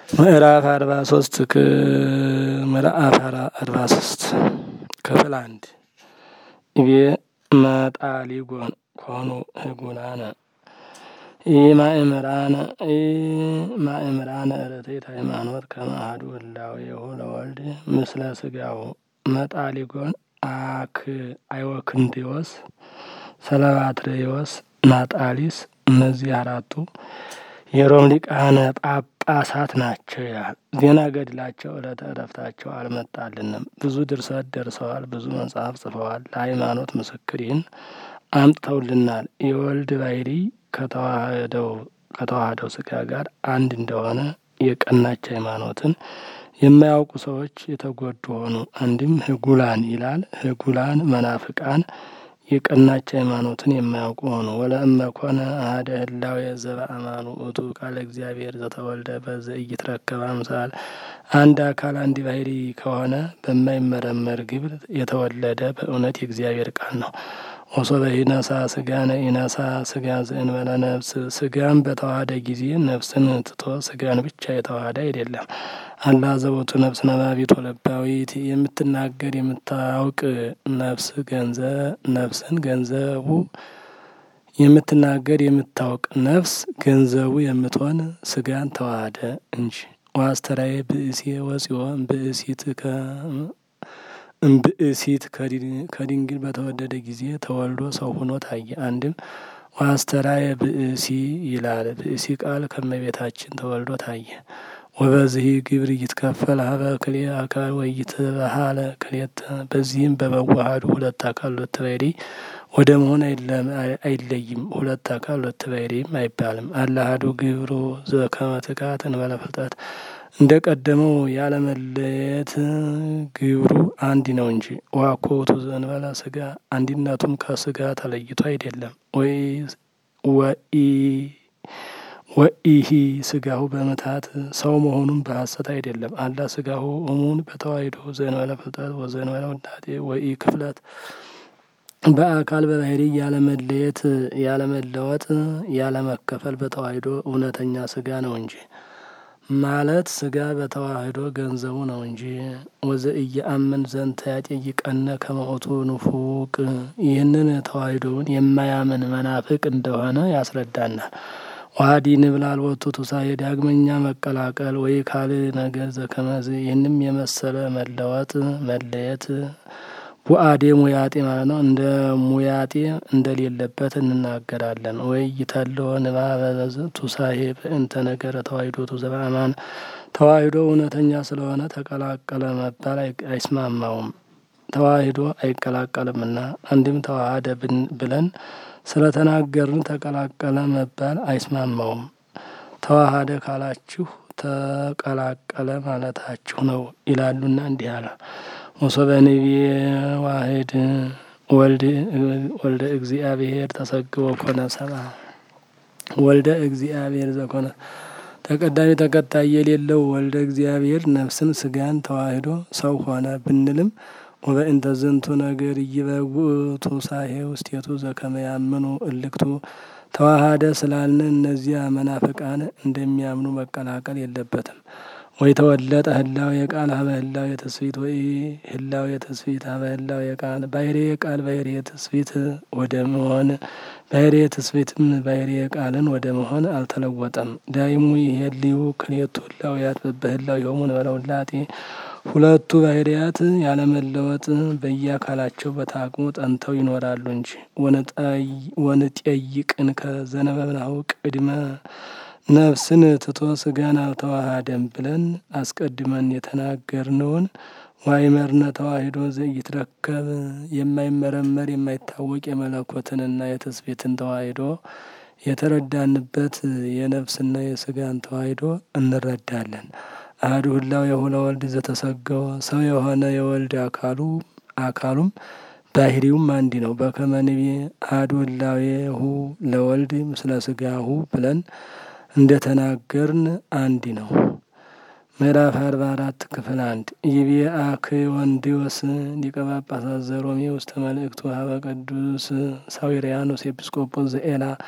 ምዕራፍ አርባ ሶስት ምዕራፍ አርባ ሶስት ክፍል አንድ ኢቤ መጣሊጎን ኮኑ ህጉናነ ኢማእምራነ ኢማእምራነ ርትዕት ሃይማኖት ከመ አሐዱ ህላዌሁ ለወልድ ምስለ ስጋሁ መጣሊጎን አክ አይወክንቴዎስ ሰለባትሬዎስ ናጣሊስ እነዚህ አራቱ የሮም ሊቃነ ጳጳሳት ናቸው ይላል። ዜና ገድላቸው ዕለተ ዕረፍታቸው አልመጣልንም። ብዙ ድርሰት ደርሰዋል፣ ብዙ መጽሐፍ ጽፈዋል። ለሃይማኖት ምስክር ይህን አምጥተውልናል። የወልድ ባሕሪ ከተዋህደው ከተዋህደው ስጋ ጋር አንድ እንደሆነ የቀናች ሃይማኖትን የማያውቁ ሰዎች የተጎዱ ሆኑ። አንድም ህጉላን ይላል። ህጉላን መናፍቃን የቀናች ሃይማኖትን የማያውቁ ሆኑ። ወለእመ ኮነ አሐደ ህላዌ ዘበአማኑ ውእቱ ቃለ እግዚአብሔር ዘተወልደ በዘ ኢይትረከብ አምሳል አንድ አካል አንድ ባሕሪ ከሆነ በማይመረመር ግብር የተወለደ በእውነት የእግዚአብሔር ቃል ነው። ወሶበ ኢነሳ ስጋነ ኢነሳ ስጋ ዘእንበለ ነፍስ ስጋን በተዋህደ ጊዜ ነፍስን ትቶ ስጋን ብቻ የተዋህደ አይደለም። አላ ዘቦቱ ነፍስ ነባቢት ወለባዊት የምትናገር የምታውቅ ነፍስ ገንዘብ ነፍስን ገንዘቡ የምትናገር የምታውቅ ነፍስ ገንዘቡ የምትሆን ስጋን ተዋህደ እንጂ። ዋስተራዬ ብእሴ ወፂኦን ብእሲት እምብእሲት ከድንግል በተወደደ ጊዜ ተወልዶ ሰው ሆኖ ታየ። አንድም ዋስተራየ ብእሲ ይላል። ብእሲ ቃል ከመቤታችን ተወልዶ ታየ። ወበዚህ ግብር ይትከፈል ሀበ ክልኤ አካል ወይትበሃለ ክልኤተ በዚህም በመዋሃዱ ሁለት አካል ሁለት ባሕሪ ወደ መሆን አይለይም። ሁለት አካል ሁለት ባሕሪም አይባልም። አለ አሐዱ ግብሩ ዘከመ ትካት እንበለ ፍልጠት እንደ ቀደመው ያለመለየት ግብሩ አንድ ነው እንጂ። ዋኮ ውእቱ ዘእንበለ ስጋ አንድነቱም ከስጋ ተለይቶ አይደለም። ወይ ወኢ ወኢሂ ስጋሁ በምትሃት ሰው መሆኑን በሐሰት አይደለም። አላ ስጋሁ እሙን በተዋሂዶ ዘእንበለ ፍልጠት ወዘእንበለ ውላጤ ወኢ ክፍለት በአካል በባሕሪ ያለመለየት ያለመለወጥ ያለመከፈል በተዋሂዶ እውነተኛ ስጋ ነው እንጂ ማለት ስጋ በተዋህዶ ገንዘቡ ነው እንጂ። ወዘኢየአምን ዘንተ ያጠይቀነ ከመ ውእቱ ንፉቅ ይህንን ተዋሂዶውን የማያምን መናፍቅ እንደሆነ ያስረዳናል። ዋዲ ንብል አልቦቱ ቱሳኤ ዳግመኛ መቀላቀል ወይ ካል ነገር ዘከመዝ ይህንም የመሰለ መለወጥ መለየት ቡአዴ ሙያጤ ማለት ነው። እንደ ሙያጤ እንደሌለበት እንናገራለን። ወይ ይተልዎ ንባበ ቱሳኤ በእንተ ነገረ ተዋሂዶ ዘበአማን ተዋሂዶ እውነተኛ ስለሆነ ተቀላቀለ መባል አይስማማውም። ተዋሂዶ አይቀላቀልምና አንድም ተዋሃደ ብለን ስለተናገርን ተቀላቀለ መባል አይስማማውም። ተዋሃደ ካላችሁ ተቀላቀለ ማለታችሁ ነው ይላሉና እንዲህ አለ። ወሶበ ንቤ ዋህድ ወልደ እግዚአብሔር ተሰግቦ ኮነ ሰብአ ወልደ እግዚአብሔር ዘኮነ ተቀዳሚ ተከታይ የሌለው ወልደ እግዚአብሔር ነፍስን ስጋን ተዋህዶ ሰው ሆነ ብንልም ወበእንተ ዝንቱ ነገር እይበውእቱ ሳሄ ውስቴቱ ዘከመ ያምኑ እልክቱ ተዋሃደ ስላልን እነዚያ መናፍቃን እንደሚያምኑ መቀላቀል የለበትም። ወይ ተወለጠ ህላው የቃል ሀበ ህላው የትስፊት ወይ ህላው የትስፊት ሀበ ህላው የቃል ባሕሪ የቃል ባሕሪ የትስፊት ወደ መሆን ባሕሪ የትስፊትም ባሕሪ የቃልን ወደ መሆን አልተለወጠም። ዳይሙ ይሄልዩ ክልኤቱ ህላውያት በህላው የሆሙን በለውላጤ ሁለቱ ባሕርያት ያለመለወጥ በየአካላቸው በታቅሙ ጠንተው ይኖራሉ እንጂ። ወንጠይቅን ከዘነበብናሁ ቅድመ ነፍስን ትቶ ስጋን አልተዋሃደም ብለን አስቀድመን የተናገርነውን ዋይመርነ ተዋሂዶ ዘኢይትረከብ የማይመረመር የማይታወቅ የመለኮትንና የትስብእትን ተዋሂዶ የተረዳንበት የነፍስና የስጋን ተዋሂዶ እንረዳለን። አሐዱ ህላዌሁ ለወልድ ዘተሰገወ ሰው የሆነ የወልድ አካሉ አካሉም ባሕሪውም አንድ ነው። በከመ ንቤ አሐዱ ህላዌሁ ለወልድ ምስለ ስጋሁ ብለን እንደ ተናገርን አንድ ነው። ምዕራፍ አርባ አራት ክፍል አንድ ይቤ አክዮንዲዮስ ሊቀ ጳጳሳት ዘሮሜ ውስተ መልእክቱ ሀበ ቅዱስ ሳዊርያኖስ ኤጲስቆጶስ ዘኤላ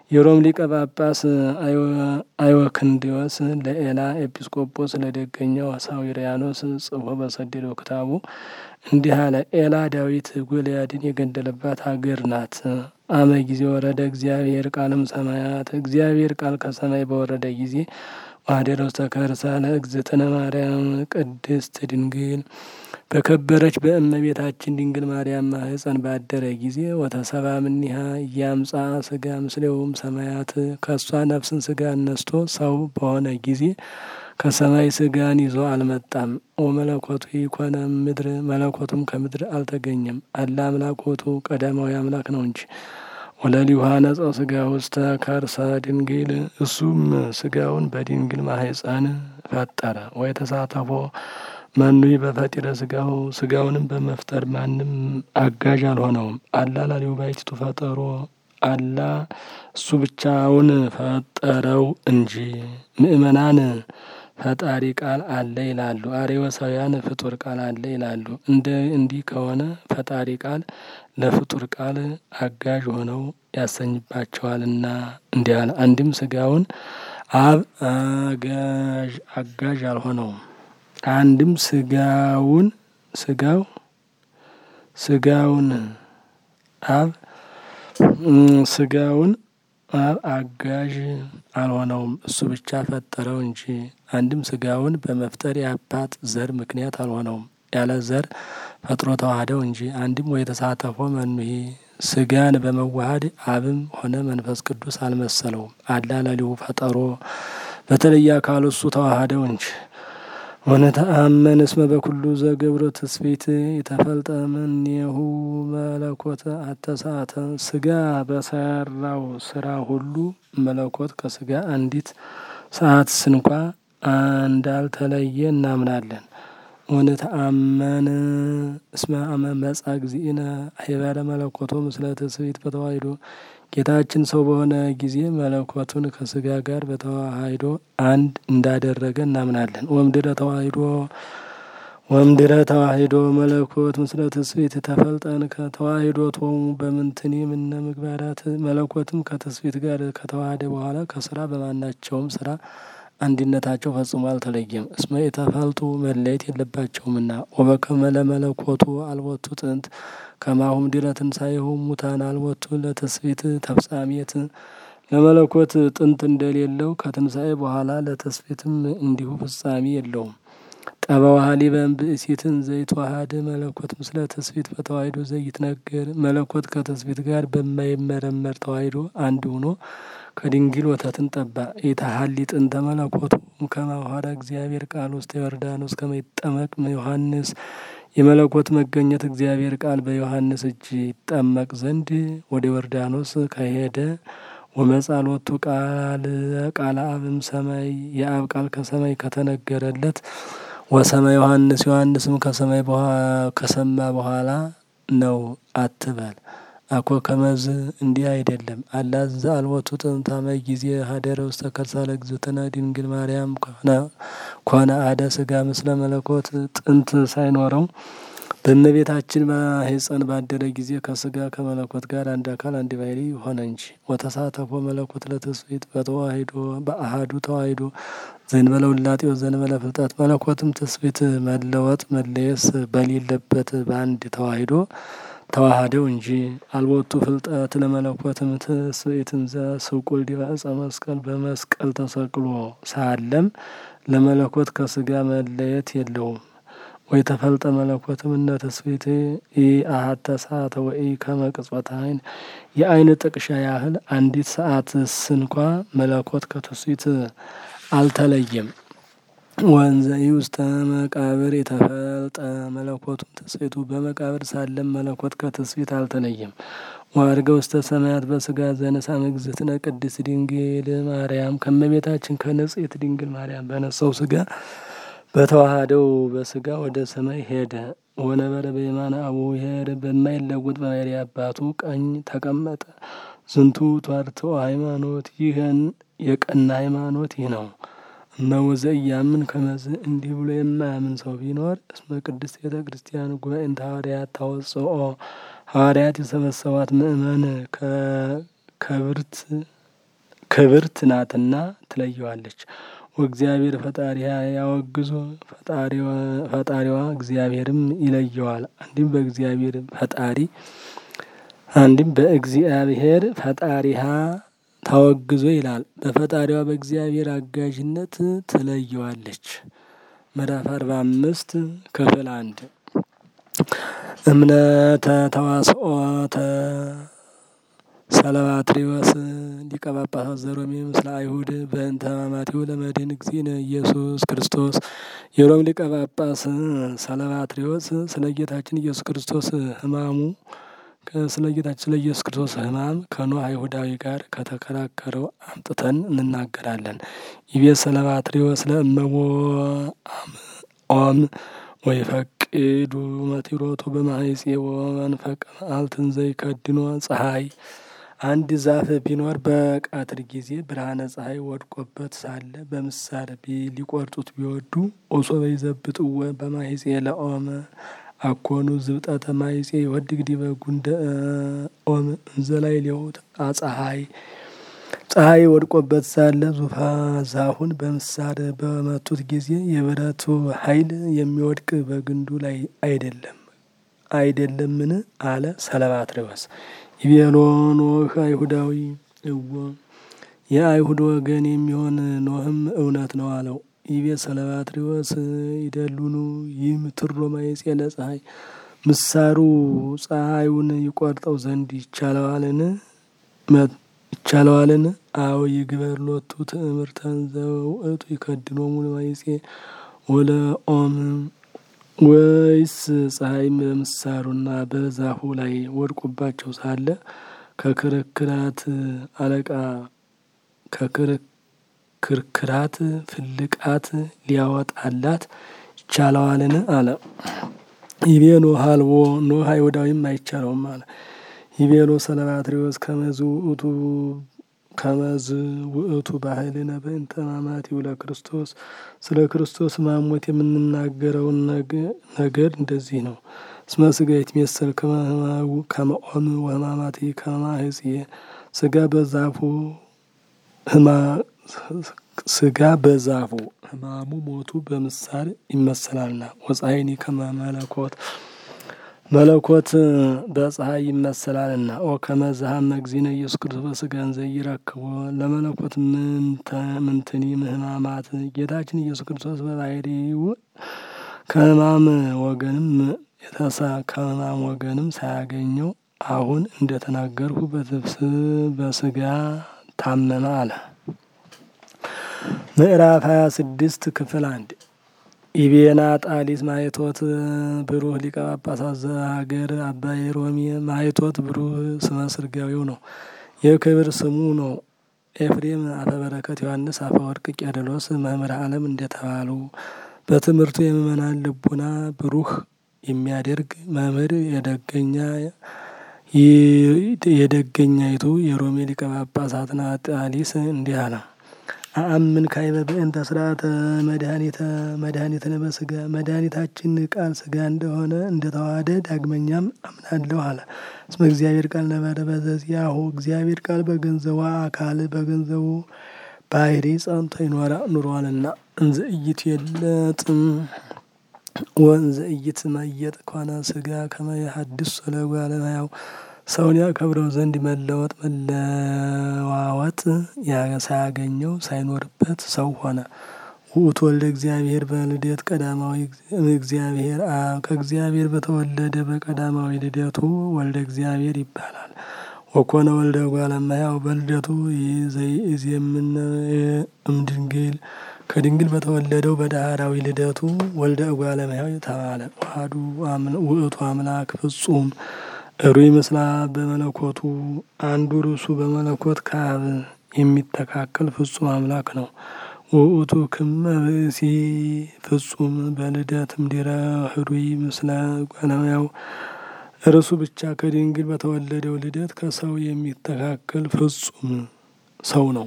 የሮም ሊቀ ጳጳስ አይወክንዲዮስ ለኤላ ኤጲስቆጶስ ለደገኛው ሳዊሪያኖስ ጽፎ በሰደደው ክታቡ እንዲህ አለ። ኤላ ዳዊት ጎልያድን የገደለባት ሀገር ናት። አመ ጊዜ ወረደ እግዚአብሔር ቃልም ሰማያት እግዚአብሔር ቃል ከሰማይ በወረደ ጊዜ ዋህደረ ውስተ ከርሳ ለእግዝእትነ ማርያም ቅድስት ድንግል በከበረች በእመቤታችን ድንግል ማርያም ማህፀን ባደረ ጊዜ ወተሰባ ምኒሃ እያምጻ ስጋ ምስሌውም ሰማያት ከእሷ ነፍስን ስጋ ነስቶ ሰው በሆነ ጊዜ ከሰማይ ስጋን ይዞ አልመጣም። ወመለኮቱ ይኮነ ምድር መለኮቱም ከምድር አልተገኘም። አላ አምላኮቱ ቀዳማዊ አምላክ ነው እንጂ ወለሊሁ ነጸው ስጋ ውስተ ከርሰ ድንግል እሱም ስጋውን በድንግል ማህፀን ፈጠረ። ወይ ተሳተፎ መኑይ በፈጢረ ስጋው ስጋውንም በመፍጠር ማንም አጋዥ አልሆነውም። አላ ላሊሁ ባይቲቱ ፈጠሮ አላ እሱ ብቻውን ፈጠረው እንጂ። ምእመናን ፈጣሪ ቃል አለ ይላሉ። አሬወሳውያን ፍጡር ቃል አለ ይላሉ። እንደ እንዲህ ከሆነ ፈጣሪ ቃል ለፍጡር ቃል አጋዥ ሆነው ያሰኝባቸዋልና እንዲህ አለ። አንድም ስጋውን አብ አጋዥ አጋዥ አልሆነውም። አንድም ስጋውን ስጋው ስጋውን አብ ስጋውን አብ አጋዥ አልሆነውም እሱ ብቻ ፈጠረው እንጂ። አንድም ስጋውን በመፍጠር የአባት ዘር ምክንያት አልሆነውም ያለ ዘር ፈጥሮ ተዋህደው እንጂ። አንድም ወይ ተሳተፎ መኑሄ ስጋን በመዋሃድ አብም ሆነ መንፈስ ቅዱስ አልመሰለውም። አላ ለሊሁ ፈጠሮ በተለየ አካሉ እሱ ተዋህደው እንጂ። ወነተአመን እስመ በኩሉ ዘገብሮ ትስብእት የተፈልጠ እምኔሁ መለኮት አተሳተ ስጋ በሰራው ስራ ሁሉ መለኮት ከስጋ አንዲት ሰዓት ስንኳ እንዳልተለየ እናምናለን። ወነተአመን እስመ አመ መጻ እግዚእነ ሄበረ መለኮቶ ምስለ ትስብእት በተዋሂዶ ጌታችን ሰው በሆነ ጊዜ መለኮቱን ከስጋ ጋር በተዋሂዶ አንድ እንዳደረገ እናምናለን። ወምድረ ተዋሂዶ ወምድረ ተዋሂዶ መለኮት ምስለ ትስብእት ተፈልጠን ከተዋሂዶ ቶሙ በምንትኒ ምነ ምግባራት መለኮትም ከትስብእት ጋር ከተዋሃደ በኋላ ከስራ በማናቸውም ስራ አንድነታቸው ፈጽሞ አልተለየም። እስመ የተፈልጡ መለየት የለባቸውምና ወበከመ ለመለኮቱ አልቦቱ ጥንት ከማሁም ድረ ትንሣኤሁ ሙታን አልቦቱ ለትስብእት ተፍጻሜት ለመለኮት ጥንት እንደሌለው ከትንሣኤ በኋላ ለትስብእትም እንዲሁ ፍጻሜ የለውም። ጠበዋሃሊ በእምብእሲትን ዘይትዋሃድ መለኮት ምስለ ትስብእት በተዋሂዶ ዘይትነገር መለኮት ከትስብእት ጋር በማይመረመር ተዋሂዶ አንድ ሆኖ ከድንግል ወተትን ጠባ። ኢታሀሊ ጥንተ መለኮቱ ከማዋሃደ እግዚአብሔር ቃል ውስጥ ዮርዳኖስ ከመይጠመቅ ዮሐንስ የመለኮት መገኘት እግዚአብሔር ቃል በዮሐንስ እጅ ይጠመቅ ዘንድ ወደ ዮርዳኖስ ከሄደ ወመጻሎቱ ቃል ቃለ አብም ሰማይ የአብ ቃል ከሰማይ ከተነገረለት ወሰማ ዮሐንስ ዮሐንስም ከሰማይ ከሰማ በኋላ ነው አትበል። አኮ ከመዝ እንዲህ አይደለም። አላዘ አልቦቱ ጥንታመ ጊዜ ሀደረ ውስተ ከርሳ ለእግዝእትነ ድንግል ማርያም ኮነ አደ ስጋ ምስለ መለኮት ጥንት ሳይኖረው በእመቤታችን ማኅፀን ባደረ ጊዜ ከስጋ ከመለኮት ጋር አንድ አካል አንድ ባሕሪ ሆነ እንጂ። ወተሳተፎ መለኮት ለትስብእት በተዋሂዶ በአሃዱ ተዋሂዶ ዘእንበለ ውላጤ ወዘእንበለ ፍልጠት መለኮትም ትስብእት መለወጥ መለየስ በሌለበት በአንድ ተዋሂዶ ተዋሃደው እንጂ። አልቦቱ ፍልጠት ለመለኮትም ትስብእትን ዘስቁል ዲበ ዕፀ መስቀል በመስቀል ተሰቅሎ ሳለም ለመለኮት ከስጋ መለየት የለውም። ወይ ተፈልጠ መለኮትም እነ ትስብእት ኢአሐተ ሰዓተ ወኢ ከመ ቅጽበተ ዓይን የዓይን ጥቅሻ ያህል አንዲት ሰዓት ስንኳ መለኮት ከትስብእት አልተለየም። ወንዘ ውስተ መቃብር የተፈልጠ መለኮቱም ትስብእቱ በመቃብር ሳለም መለኮት ከትስብእት አልተለየም። ወዐርገ ውስተ ሰማያት በስጋ ዘነሣ እግዝእትነ ቅድስት ድንግል ማርያም ከእመቤታችን ከንጽሕት ድንግል ማርያም በነሳው ስጋ በተዋሃደው በስጋ ወደ ሰማይ ሄደ። ወነበረ በየማነ አቡሁ ኄር በማይለወጥ በባሕርይ አባቱ ቀኝ ተቀመጠ። ዝንቱ ተዋርትዖ ሃይማኖት ይህን የቀና ሃይማኖት ይህ ነው። እመውዘ እያምን ከመዝ እንዲህ ብሎ የማያምን ሰው ቢኖር እስመ ቅድስት ቤተ ክርስቲያን ጉባኤንተ ሐዋርያት ታወጽኦ ሐዋርያት የሰበሰቧት ምእመን ከብርት ክብርት ናትና ትለየዋለች። ወእግዚአብሔር ፈጣሪያ ያወግዞ ፈጣሪዋ እግዚአብሔርም ይለየዋል። አንድም በእግዚአብሔር ፈጣሪ አንድም በእግዚአብሔር ፈጣሪሃ ታወግዞ ይላል። በፈጣሪዋ በእግዚአብሔር አጋዥነት ትለየዋለች። ምዕራፍ አርባ አምስት ክፍል አንድ እምነተ ተዋስኦተ ሰለባትሪዎስ ሊቀ ጳጳሳት ዘሮሜ ምስለ አይሁድ በእንተ ሕማማቲሁ ለመድኅን እግዚእነ ኢየሱስ ክርስቶስ። የሮም ሊቀ ጳጳስ ሰለባትሪዎስ ስለ ጌታችን ኢየሱስ ክርስቶስ ሕማሙ ስለ ጌታችን ስለ ኢየሱስ ክርስቶስ ሕማም ከኖህ አይሁዳዊ ጋር ከተከራከረው አምጥተን እንናገራለን። ይቤ ሰለባትሪዎስ ለእመቦ ኦም ወይፈቅዱ መቲሮቱ በማይጼዎ መንፈቅ መዓልትን ዘይከድኖ ፀሐይ አንድ ዛፍ ቢኖር በቀትር ጊዜ ብርሃነ ፀሐይ ወድቆበት ሳለ በምሳር ሊቆርጡት ቢወዱ ኦሶ በይዘብጥወ በማይጼ ለኦመ አኮኑ ዝብጠተ ማይጼ ይወድግ ዲበ ጉንደ ኦም እንዘላይ ሊሆት አፀሐይ ፀሐይ ወድቆበት ሳለ ዙፋ ዛፉን በምሳር በመቱት ጊዜ የብረቱ ኃይል የሚወድቅ በግንዱ ላይ አይደለም አይደለምን? አለ ሰለባትሪዎስ። ይቤሎ ኖህ አይሁዳዊ እወ የአይሁድ ወገን የሚሆን ኖህም እውነት ነው አለው። ይቤ ሰለባትሪዎስ ይደሉኑ ይህም ትሮ ማይጼ ለፀሐይ ምሳሩ ፀሐዩን ይቆርጠው ዘንድ ይቻለዋልን? ይቻለዋልን? አዎ ይግበር ሎቱ ትእምርተን ዘውእቱ ይከድኖሙ ለማይጼ ወለኦም ወይስ ፀሐይም በምሳሩና በዛፉ ላይ ወድቁባቸው ሳለ ከክርክራት አለቃ ከክርክራት ፍልቃት ሊያወጣላት ይቻለዋልን? አለ። ይቤ ኖህ አልቦ ኖህ አይሁዳዊም አይቻለውም አለ። ይቤሎ ሰለባትሪዎስ ከመዝ ውእቱ ከመዝ ውእቱ ባህልነ በእንተ ሕማማቲሁ ለክርስቶስ ስለ ክርስቶስ ማሞት የምንናገረውን ነገር እንደዚህ ነው። እስመ ሥጋ ይትሜሰል ከመ ኦም ወሕማማቲሁ ከመ ማኅጽየ ሥጋ በዛፉ ሥጋ በዛፉ ሕማሙ ሞቱ በምሳር ይመሰላልና ወፀሐይኒ ከመ መለኮት መለኮት በፀሐይ ይመሰላልና ኦ ከመዝሃም እግዚእነ ኢየሱስ ክርስቶስ በሥጋን ዘይረክቦ ለመለኮት ምንትኒ ሕማማት ጌታችን ኢየሱስ ክርስቶስ በባህሪው ከሕማም ወገንም የተሳ ከሕማም ወገንም ሳያገኘው አሁን እንደተናገርሁ በትብስ በሥጋ ታመመ አለ። ምዕራፍ ሀያ ስድስት ክፍል አንድ ኢቤና ጣሊስ ማይቶት ብሩህ ሊቀ ጳጳሳት ዘሀገር አባይ ሮሚ ማይቶት ብሩህ ስመ ስርጋዊው ነው፣ የክብር ስሙ ነው። ኤፍሬም አፈበረከት ዮሐንስ አፈወርቅ ቄርሎስ መምህር ዓለም እንደተባሉ በትምህርቱ የምእመናን ልቡና ብሩህ የሚያደርግ መምህር የደገኛ የደገኛይቱ የሮሜ ሊቀ ጳጳሳት ናጣሊስ እንዲህ አለ። አአምን ካይበ በእንተ ስርዓተ መድኃኒተ መድኃኒትነ በሥጋ መድኃኒታችን ቃል ሥጋ እንደሆነ እንደተዋሃደ ዳግመኛም አምናለሁ አለ። እስመ እግዚአብሔር ቃል ነበረ በዘዚአሁ እግዚአብሔር ቃል በገንዘቡ አካል በገንዘቡ ባህሪ ጸንቶ ይኖራ ኑሯልና እንዘ ኢይት የለጥም ወንዘ ኢይት መየጥ ኮነ ሥጋ ከመ የሐድስ ለጓለ እመሕያው ሰውን ያከብረው ዘንድ መለወጥ መለዋወጥ ሳያገኘው ሳይኖርበት ሰው ሆነ። ውእቱ ወልደ እግዚአብሔር በልደት ቀዳማዊ እግዚአብሔር አብ ከእግዚአብሔር በተወለደ በቀዳማዊ ልደቱ ወልደ እግዚአብሔር ይባላል። ወኮነ ወልደ እጓለ እመሕያው በልደቱ ዘይእዜምነ እምድንግል ከድንግል በተወለደው በዳህራዊ ልደቱ ወልደ እጓለ እመሕያው ተባለ። ዋህዱ ውእቱ አምላክ ፍጹም ሩይ ምስላ በመለኮቱ አንዱ ርሱ በመለኮት ከአብ የሚተካከል ፍጹም አምላክ ነው። ውእቱ ክመ ብእሲ ፍጹም በልደት እምድኅረ ህሩይ ምስለ እጓለ እመሕያው እርሱ ብቻ ከድንግል በተወለደው ልደት ከሰው የሚተካከል ፍጹም ሰው ነው።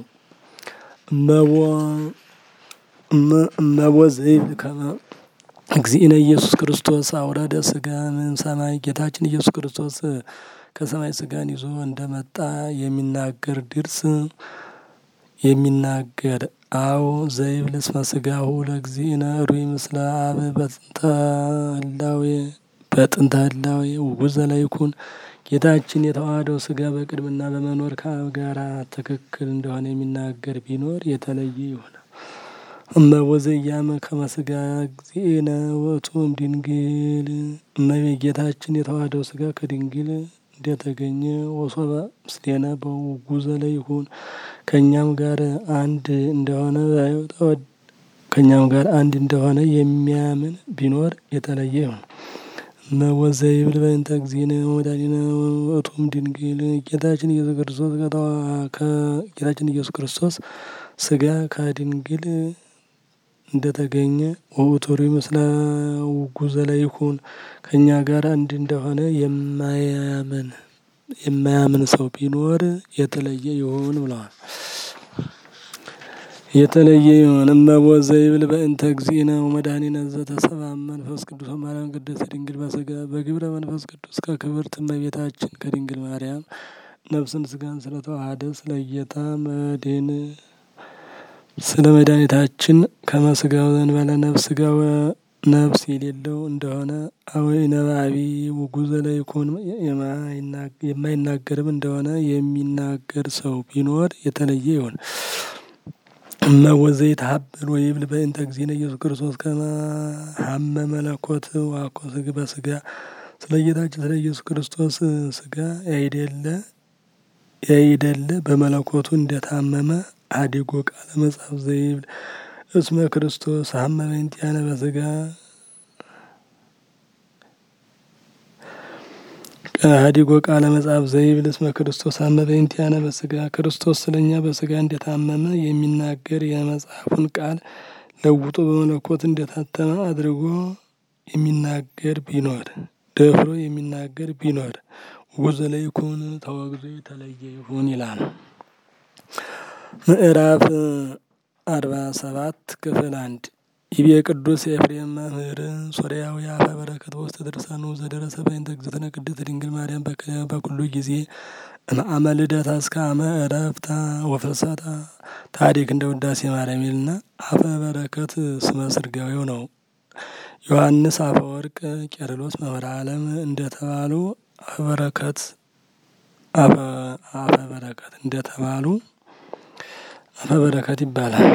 እመቦ ዘይብል ከመ እግዚእነ ኢየሱስ ክርስቶስ አውረደ ሥጋ እም ሰማይ ጌታችን ኢየሱስ ክርስቶስ ከሰማይ ሥጋን ይዞ እንደመጣ የሚናገር ድርስ የሚናገር አው ዘይብል እስመ ስጋሁ ለእግዚእነ ሩይ ምስለ አብ በጥንተ ህላዌ በጥንተ ህላዌ ውጉዘ ለይኩን ጌታችን የተዋህደው ስጋ በቅድምና በመኖር ከአብ ጋር ትክክል እንደሆነ የሚናገር ቢኖር የተለየ ይሆናል። እመወዘያመ ከመስጋ እግዚእነ ውእቱም ድንግል እመቤ ጌታችን የተዋህደው ስጋ ከድንግል እንደተገኘ ወሶበ ምስሌነ በውጉዘ ለይኩን ከእኛም ጋር አንድ እንደሆነ ከእኛም ጋር አንድ እንደሆነ የሚያምን ቢኖር የተለየ ይሆን። እመወዘይብል በእንተ እግዚእነ ወመድኃኒነ ውእቱም ድንግል ጌታችን ኢየሱስ ክርስቶስ ከጌታችን ኢየሱስ ክርስቶስ ስጋ ከድንግል እንደተገኘ ወውቱሪ ምስለ ውጉዘ ለይኩን ከእኛ ጋር አንድ እንደሆነ የማያምን የማያምን ሰው ቢኖር የተለየ ይሁን ብለዋል። የተለየ ይሁን እመወዘይብል በእንተ እግዚእነ ወመድኃኒነ ዘተሰብአ መንፈስ ቅዱስ ማርያም ቅድስት ድንግል በስጋ በግብረ መንፈስ ቅዱስ ከክብርት እመቤታችን ከድንግል ማርያም ነፍስን ስጋን ስለተዋሃደ ስለ ጌታ መድህን ስለ መድኃኒታችን ከመስጋው ዘንበለ ነፍስ ስጋው ነፍስ የሌለው እንደሆነ አወይ ነባቢ ውጉዘ ለይኩን የማይናገርም እንደሆነ የሚናገር ሰው ቢኖር የተለየ ይሆን። እመወዘይ ተሀበል ወይብል በእንተ እግዚእነ ኢየሱስ ክርስቶስ ከመ ሀመ መለኮት ዋኮ ስግ በስጋ ስለ ጌታችን ስለ ኢየሱስ ክርስቶስ ስጋ ያይደለ ያይደለ በመለኮቱ እንደታመመ አዲጎ ቃለ መጽሐፍ ዘይብል እስመ ክርስቶስ ሀመ በእንቲአነ በስጋ ሀዲጎ ቃለ መጽሐፍ ዘይብል እስመ ክርስቶስ ሀመ በእንቲአነ በስጋ ክርስቶስ ስለኛ በስጋ እንደታመመ የሚናገር የመጽሐፉን ቃል ለውጦ በመለኮት እንደታተመ አድርጎ የሚናገር ቢኖር ደፍሮ የሚናገር ቢኖር ውጉዘ ለይኩን ተወግዞ የተለየ ይሁን ይላል። ምዕራፍ አርባ ሰባት ክፍል አንድ ይቤ ቅዱስ ኤፍሬም መምህር ሶርያዊ አፈ በረከት በውስተ ድርሳኑ ዘደረሰ በእንተ እግዝእትነ ቅድስት ድንግል ማርያም በኩሉ ጊዜ እምአመ ልደታ እስከ አመ ዕረፍታ ወፍልሰታ ታሪክ እንደ ውዳሴ ማርያም ይልና አፈ በረከት ስመ ስርጋዊው ነው። ዮሐንስ አፈ ወርቅ ቄርሎስ መምህረ ዓለም እንደተባሉ አፈ በረከት አፈ በረከት እንደተባሉ አፈ በረከት ይባላል።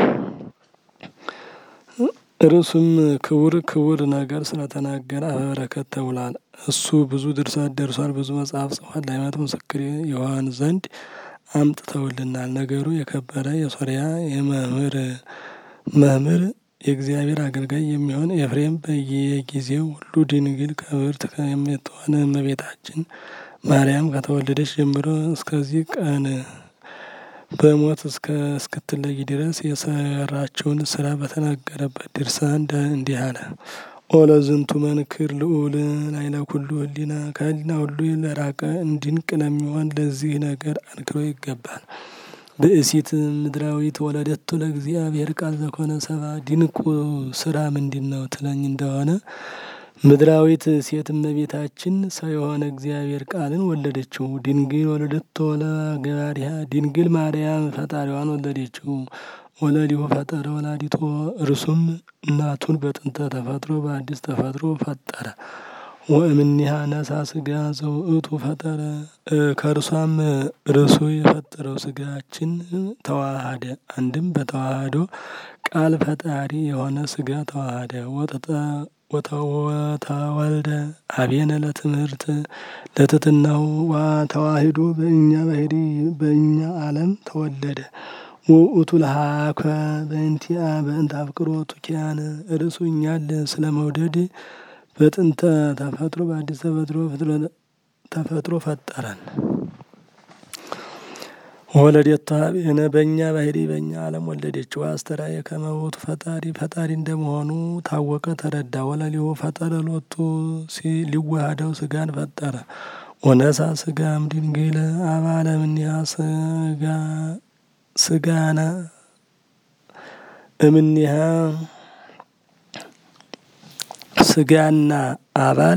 ርዕሱም ክቡር ክቡር ነገር ስለተናገረ አፈ በረከት ተብሏል። እሱ ብዙ ድርሰት ደርሷል፣ ብዙ መጽሐፍ ጽፏል። ለሃይማኖት ምስክር ይሆን ዘንድ አምጥተውልናል። ነገሩ የከበረ የሶርያ የመምህር መምህር የእግዚአብሔር አገልጋይ የሚሆን ኤፍሬም በየጊዜው ሁሉ ድንግል ክብርት የምትሆን እመቤታችን ማርያም ከተወለደች ጀምሮ እስከዚህ ቀን በሞት እስከ እስክትለይ ድረስ የሰራቸውን ስራ በተናገረበት ድርሳን እንዲህ አለ። ኦለ ዝንቱ መንክር ልዑል ላይለ ኩሉ ህሊና ከህሊና ሁሉ ለራቀ እንድንቅ ለሚሆን ለዚህ ነገር አንክሮ ይገባል። ብእሲት ምድራዊት ወለደቱ ለእግዚአብሔር ቃል ዘኮነ ሰባ ድንቁ ስራ ምንድን ነው ትለኝ እንደሆነ ምድራዊት ሴት እመቤታችን ሰው የሆነ እግዚአብሔር ቃልን ወለደችው። ድንግል ወለደቶ ለገባሪያ ድንግል ማርያም ፈጣሪዋን ወለደችው። ወለዲሁ ፈጠረ ወላዲቶ እርሱም እናቱን በጥንተ ተፈጥሮ በአዲስ ተፈጥሮ ፈጠረ። ወእምኔሃ ነሳ ስጋ ዘውእቱ ፈጠረ ከእርሷም እርሱ የፈጠረው ስጋችን ተዋሃደ። አንድም በተዋህዶ ቃል ፈጣሪ የሆነ ስጋ ተዋሃደ። ወተወልደ አብየነ ለትምህርት ለትትናው ተዋሂዶ በእኛ ባህሪ በእኛ ዓለም ተወለደ። ውእቱ ለሀከ በእንቲአ በእንተ አፍቅሮቱ ኪያነ እርሱ እኛን ስለ መውደድ በጥንተ ተፈጥሮ በአዲስ ተፈጥሮ ተፈጥሮ ፈጠረን። ወለደታ አብየነ በእኛ ባህሪ በእኛ ዓለም ወለደችው። አስተርአየ ከመ ውእቱ ፈጣሪ ፈጣሪ እንደመሆኑ ታወቀ ተረዳ። ወለሊሁ ፈጠረ ሎቱ ሊዋሃደው ስጋን ፈጠረ። ወነሳ ስጋም ድንግል አባለ እምኔሃ ስጋ ስጋና እምኔሃ ስጋና አባል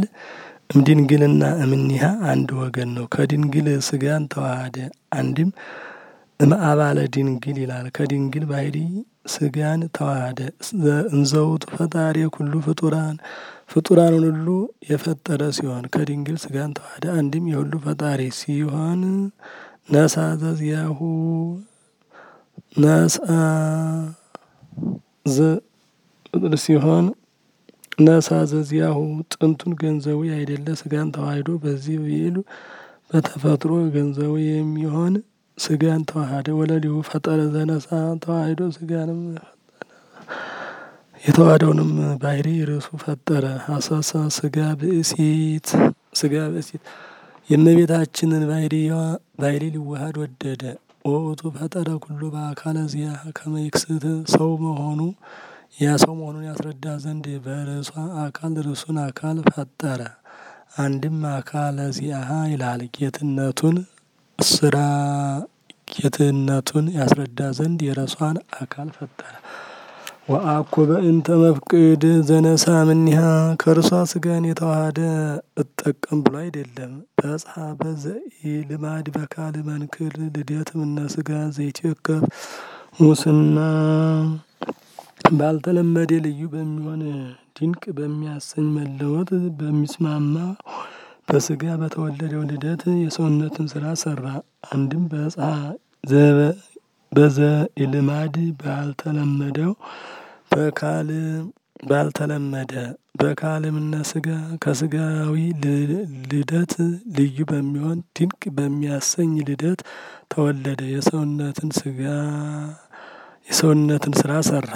እምድንግልና እምኔሃ አንድ ወገን ነው። ከድንግል ስጋን ተዋሃደ። አንድም እምአባለ ድንግል ይላል። ከድንግል ባህሪ ስጋን ተዋህደ እንዘውቱ ፈጣሪ ኩሉ ፍጡራን ፍጡራንን ሁሉ የፈጠረ ሲሆን ከድንግል ስጋን ተዋህደ አንድም የሁሉ ፈጣሪ ሲሆን ነሳ ዘዚያሁ ነሳ ሲሆን ነሳ ዘዚያሁ ጥንቱን ገንዘቡ ያይደለ ስጋን ተዋህዶ በዚህ ብሂል በተፈጥሮ ገንዘቡ የሚሆን ስጋን ተዋህደ ወለሊሁ ፈጠረ ዘነሳ ተዋህዶ ስጋንም የተዋህደውንም ባህሪ ርዕሱ ፈጠረ። ሀሳሳ ስጋ ብእሲት ስጋ ብእሲት የእመቤታችንን ባህሪዋ ባህሪ ሊዋሃድ ወደደ። ወውቱ ፈጠረ ኩሉ በአካለ ዚያ ከመይክስት ሰው መሆኑ ያ ሰው መሆኑን ያስረዳ ዘንድ በርዕሷ አካል ርዕሱን አካል ፈጠረ። አንድም አካለ ዚአሃ ይላል ጌትነቱን ስራ ጌትነቱን ያስረዳ ዘንድ የረሷን አካል ፈጠረ። ወአኮ በእንተ መፍቅድ ዘነሳ እምኔሃ ከእርሷ ስጋን የተዋሃደ እጠቀም ብሎ አይደለም። በጽሐ በዘኢ ልማድ በካል መንክር ልደት እምነ ስጋ ዘይትዌከፍ ሙስና ባልተለመደ ልዩ በሚሆን ድንቅ በሚያሰኝ መለወጥ በሚስማማ በስጋ በተወለደው ልደት የሰውነትን ስራ ሰራ። አንድም በጽሐ በዘኢልማድ ባልተለመደው በካል ባልተለመደ በካል እምነ ስጋ ከስጋዊ ልደት ልዩ በሚሆን ድንቅ በሚያሰኝ ልደት ተወለደ። የሰውነትን ስጋ የሰውነትን ስራ ሰራ።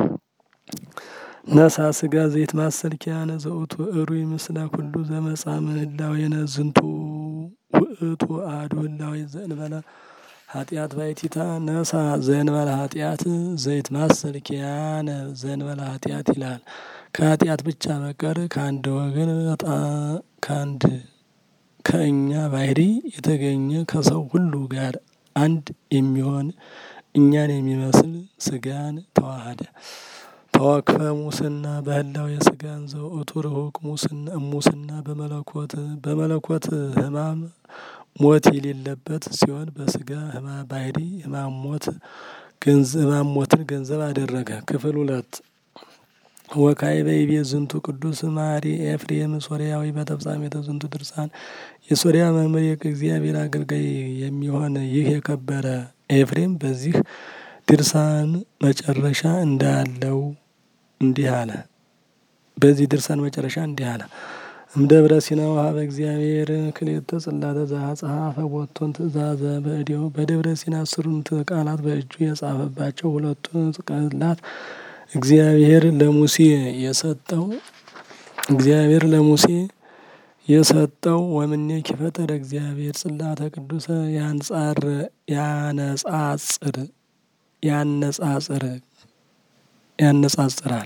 ነሳ ስጋ ዘይት ማሰልኪያነ ዘውቱ እሩይ ምስለ ኩሉ ዘመጻ ምህላዌነ ዝንቱ ውእቱ አሐዱ ህላዌ ዘእንበለ ኃጢአት ባይቲታ ነሳ ዘእንበለ ኃጢአት ዘይት ማሰልኪያነ ዘእንበለ ኃጢአት ይላል። ከኃጢአት ብቻ በቀር ከአንድ ወገን ከአንድ ከእኛ ባህሪ የተገኘ ከሰው ሁሉ ጋር አንድ የሚሆን እኛን የሚመስል ስጋን ተዋሃደ። ተወክፈ ሙስና በህላዌ የስጋን ዘውእቱ ርሁቅ ሙስና ሙስና በመለኮት በመለኮት ህማም ሞት የሌለበት ሲሆን በስጋ ህማም ባህሪ ህማም ሞት ህማም ሞትን ገንዘብ አደረገ። ክፍል ሁለት ወካዕበ ይቤ ዝንቱ ቅዱስ ማሪ ኤፍሬም ሶርያዊ በተፍጻሜተ ዝንቱ ድርሳን የሶርያ መምህር የእግዚአብሔር አገልጋይ የሚሆን ይህ የከበረ ኤፍሬም በዚህ ድርሳን መጨረሻ እንዳለው እንዲህ አለ። በዚህ ድርሳን መጨረሻ እንዲህ አለ። እምደብረ ሲና ወሀበ እግዚአብሔር ክልኤተ ጽላተ ዘአጽሐፈ ቦቶን ትእዛዘ በእዴሁ በደብረ ሲና አስሩን ቃላት በእጁ የጻፈባቸው ሁለቱን ጽላት እግዚአብሔር ለሙሴ የሰጠው እግዚአብሔር ለሙሴ የሰጠው ወምኔኪ ፈጠረ እግዚአብሔር ጽላተ ቅዱሰ ያንጻር ያነጻጽር ያነጻጽር ያነጻጽራል።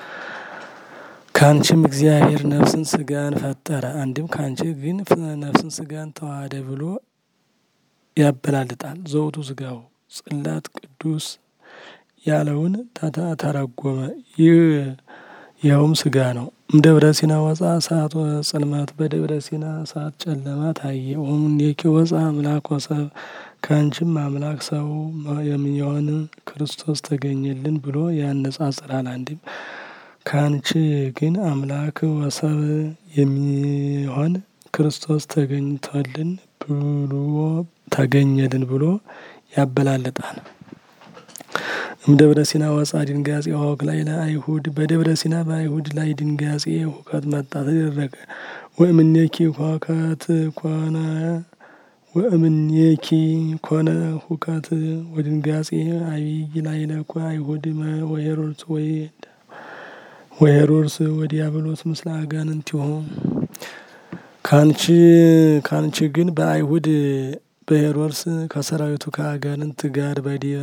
ካንቺም እግዚአብሔር ነፍስን ስጋን ፈጠረ አንድም ካንቺ ግን ነፍስን ስጋን ተዋህደ ብሎ ያበላልጣል። ዘውቱ ስጋው ጽላት ቅዱስ ያለውን ተረጎመ። ይህ ይኸውም ስጋ ነው። እምደብረ ሲና ወፃ እሳት ጽልመት በደብረ ሲና እሳት ጨለማ ታየ። ወእምኔኪ ወፃ አምላክ ወሰብ ከአንቺም አምላክ ሰው የሚሆን ክርስቶስ ተገኘልን ብሎ ያነጻጽራል። አንድም ከአንቺ ግን አምላክ ወሰብ የሚሆን ክርስቶስ ተገኝቶልን ብሎ ተገኘልን ብሎ ያበላልጣል። እምደብረ ሲና ወፃ ድንጋጼ ወክ ላይ ለአይሁድ በደብረ ሲና በአይሁድ ላይ ድንጋጼ ሁከት መጣ ተደረገ። ወእምኔኪ ሁከት ኮነ ወእምኔኪ ኮነ ሁከት ወድንጋጼ አብይ ላይ ለኮ አይሁድ ወሄሮድስ ወይ ወሄሮድስ ወዲያብሎስ ምስለ አጋንንቲሆ ካንቺ ካንቺ ግን በአይሁድ በሄሮድስ ከሰራዊቱ ከአጋንንት ጋር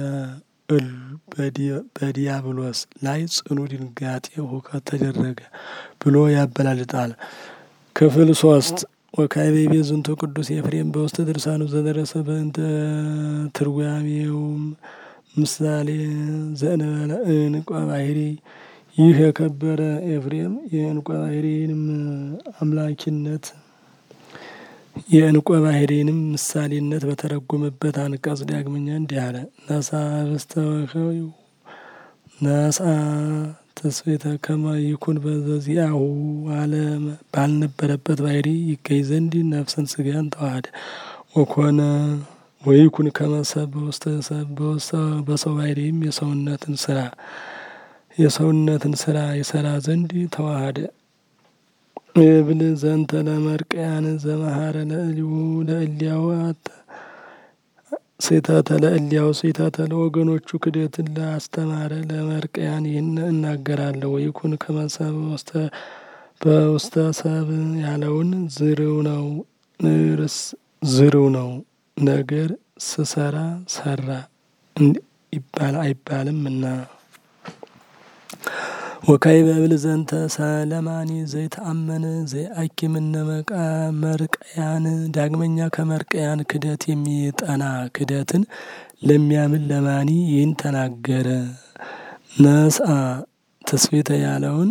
በዲያብሎስ ላይ ጽኑ ድንጋጤ ሁከት ተደረገ ብሎ ያበላልጣል። ክፍል ሶስት ወካዕበ ይቤ ዝንቱ ቅዱስ ኤፍሬም በውስተ ድርሳኑ ዘደረሰ በእንተ ትርጓሜውም ምሳሌ ዘእንበለ እንቋ ባህሪ ይህ የከበረ ኤፍሬም የእንቋ ባህሪንም አምላኪነት የእንቆ ባህሪንም ምሳሌነት በተረጎመበት አንቀጽ ዳግመኛ እንዲህ አለ። ነሳ በስተወከዩ ነሳ ተስፌተ ከመ ይኩን በዘዚአሁ አለም ባልነበረበት ባህሪ ይገኝ ዘንድ ነፍስን ስጋን ተዋህደ ወኮነ ወይኩን ከመሰብ በውስተ ሰብ በሰው ባህሪም የሰውነትን ስራ የሰውነትን ስራ ይሰራ ዘንድ ተዋህደ። እብል ዘንተ ለመርቀያን ዘመሃረ ለእሊሁ ለእሊያው ሴተተ ለእሊያው ሴተተ ለወገኖቹ ክደትን ላስተማረ ለመርቀያን ይህን እናገራለሁ። ወይኩን ከመሰብ ውስተ በውስተ ሰብ ያለውን ዝርው ነው ርስ ዝርው ነው ነገር ስሰራ ሰራ ይባል አይባልም እና ወካይ በብል ዘንተ ሰለማኒ ዘይተአመነ ዘይአኪምነ መቃ መርቀያን ዳግመኛ ከመርቀያን ክደት የሚጠና ክደትን ለሚያምን ለማኒ ይህን ተናገረ። ነስአ ተስፌተ ያለውን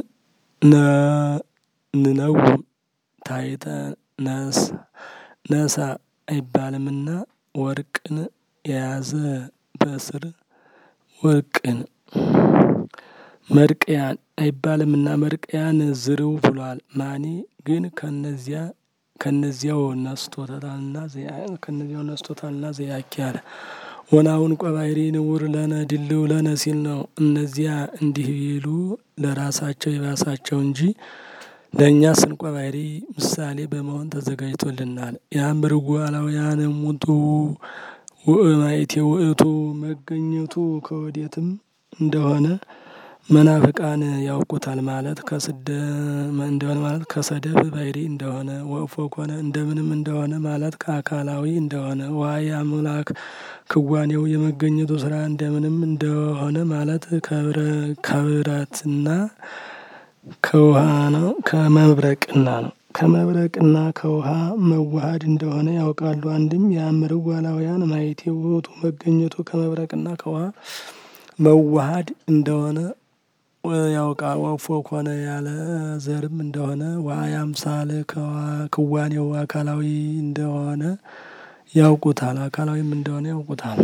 ንነው ታይተ ነስ ነሳ አይባልምና ወርቅን የያዘ በስር ወርቅን መርቅያን አይባልምና መርቅያን ዝርው ብሏል። ማኒ ግን ከነዚያ ከነዚያው ነስቶታልና ከነዚያው ነስቶታልና ዘያኪ አለ። ወናውን ቆባይሪ ንውር ለነ ድልው ለነ ሲል ነው። እነዚያ እንዲህ ቢሉ ለራሳቸው የባሳቸው እንጂ ለእኛ ስንቆ ባህሪ ምሳሌ በመሆን ተዘጋጅቶልናል። ያምርጉ አላውያን ሙጡ ውእማይቴ ውእቱ መገኘቱ ከወዴትም እንደሆነ መናፍቃን ያውቁታል ማለት ከስደ እንደሆነ ማለት ከሰደብ ባህሪ እንደሆነ ወእፎ ኮነ እንደምንም እንደሆነ ማለት ከአካላዊ እንደሆነ ዋይ አምላክ ክዋኔው የመገኘቱ ስራ እንደምንም እንደሆነ ማለት ከብረትና ከውሃ ነው ከመብረቅና ነው ከመብረቅና ከውሃ መዋሃድ እንደሆነ ያውቃሉ። አንድም የአምርው ዋላውያን ማየቴ ውእቱ መገኘቱ ከመብረቅና ከውሃ መዋሃድ እንደሆነ ያውቃል። ወፎ ኮነ ያለ ዘርም እንደሆነ ዋይ አምሳል ክዋኔው አካላዊ እንደሆነ ያውቁታል። አካላዊም እንደሆነ ያውቁታል።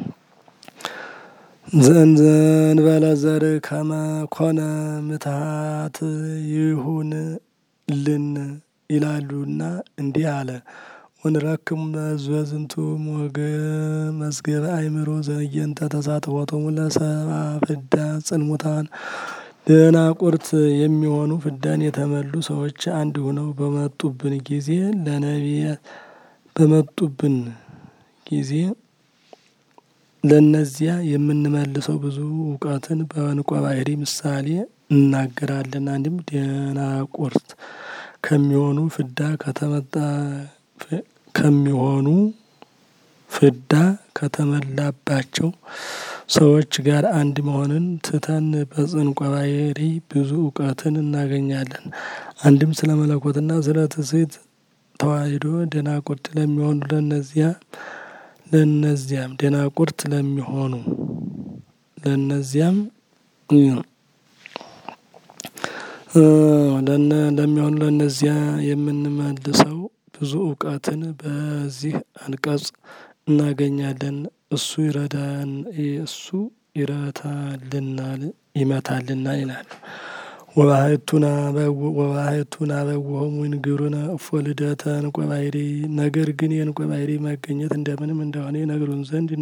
ዘእንበለ ዘር ከመ ኮነ ምትሃት ይሁን ልን ይላሉና እንዲህ አለ። ወንረክም በዝንቱ ሞገ መዝገበ አእምሮ ዘየንተ ተሳትፎቶሙ ለሰብአ ፍዳ ጽልሙታን ደናቁርት የሚሆኑ ፍዳን የተመሉ ሰዎች አንድ ሆነው በመጡብን ጊዜ ለነቢያት በመጡብን ጊዜ ለእነዚያ የምንመልሰው ብዙ እውቀትን በዕንቆ ባህሪ ምሳሌ እናገራለን። አንድም ደናቁርት ከሚሆኑ ፍዳ ከተመጣ ከሚሆኑ ፍዳ ከተመላባቸው ሰዎች ጋር አንድ መሆንን ትተን በዕንቆ ባህሪ ብዙ እውቀትን እናገኛለን። አንድም ስለ መለኮትና ስለ ትስብእት ተዋሕዶ ደናቁርት ለሚሆኑ ለነዚያ ለነዚያም ደናቁርት ለሚሆኑ ለነዚያም ለሚሆኑ ለእነዚያ የምንመልሰው ብዙ እውቀትን በዚህ አንቀጽ እናገኛለን። እሱ ይረዳን እሱ ይረታልናል ይመታልና ይላል። ወባሕቱና ወባሕቱና በውሆሙ ይንግሩነ እፎ ልደተ ዕንቆ ባህሪ ነገር ግን የዕንቆ ባህሪ መገኘት እንደምንም እንደሆነ ይነግሩን ዘንድ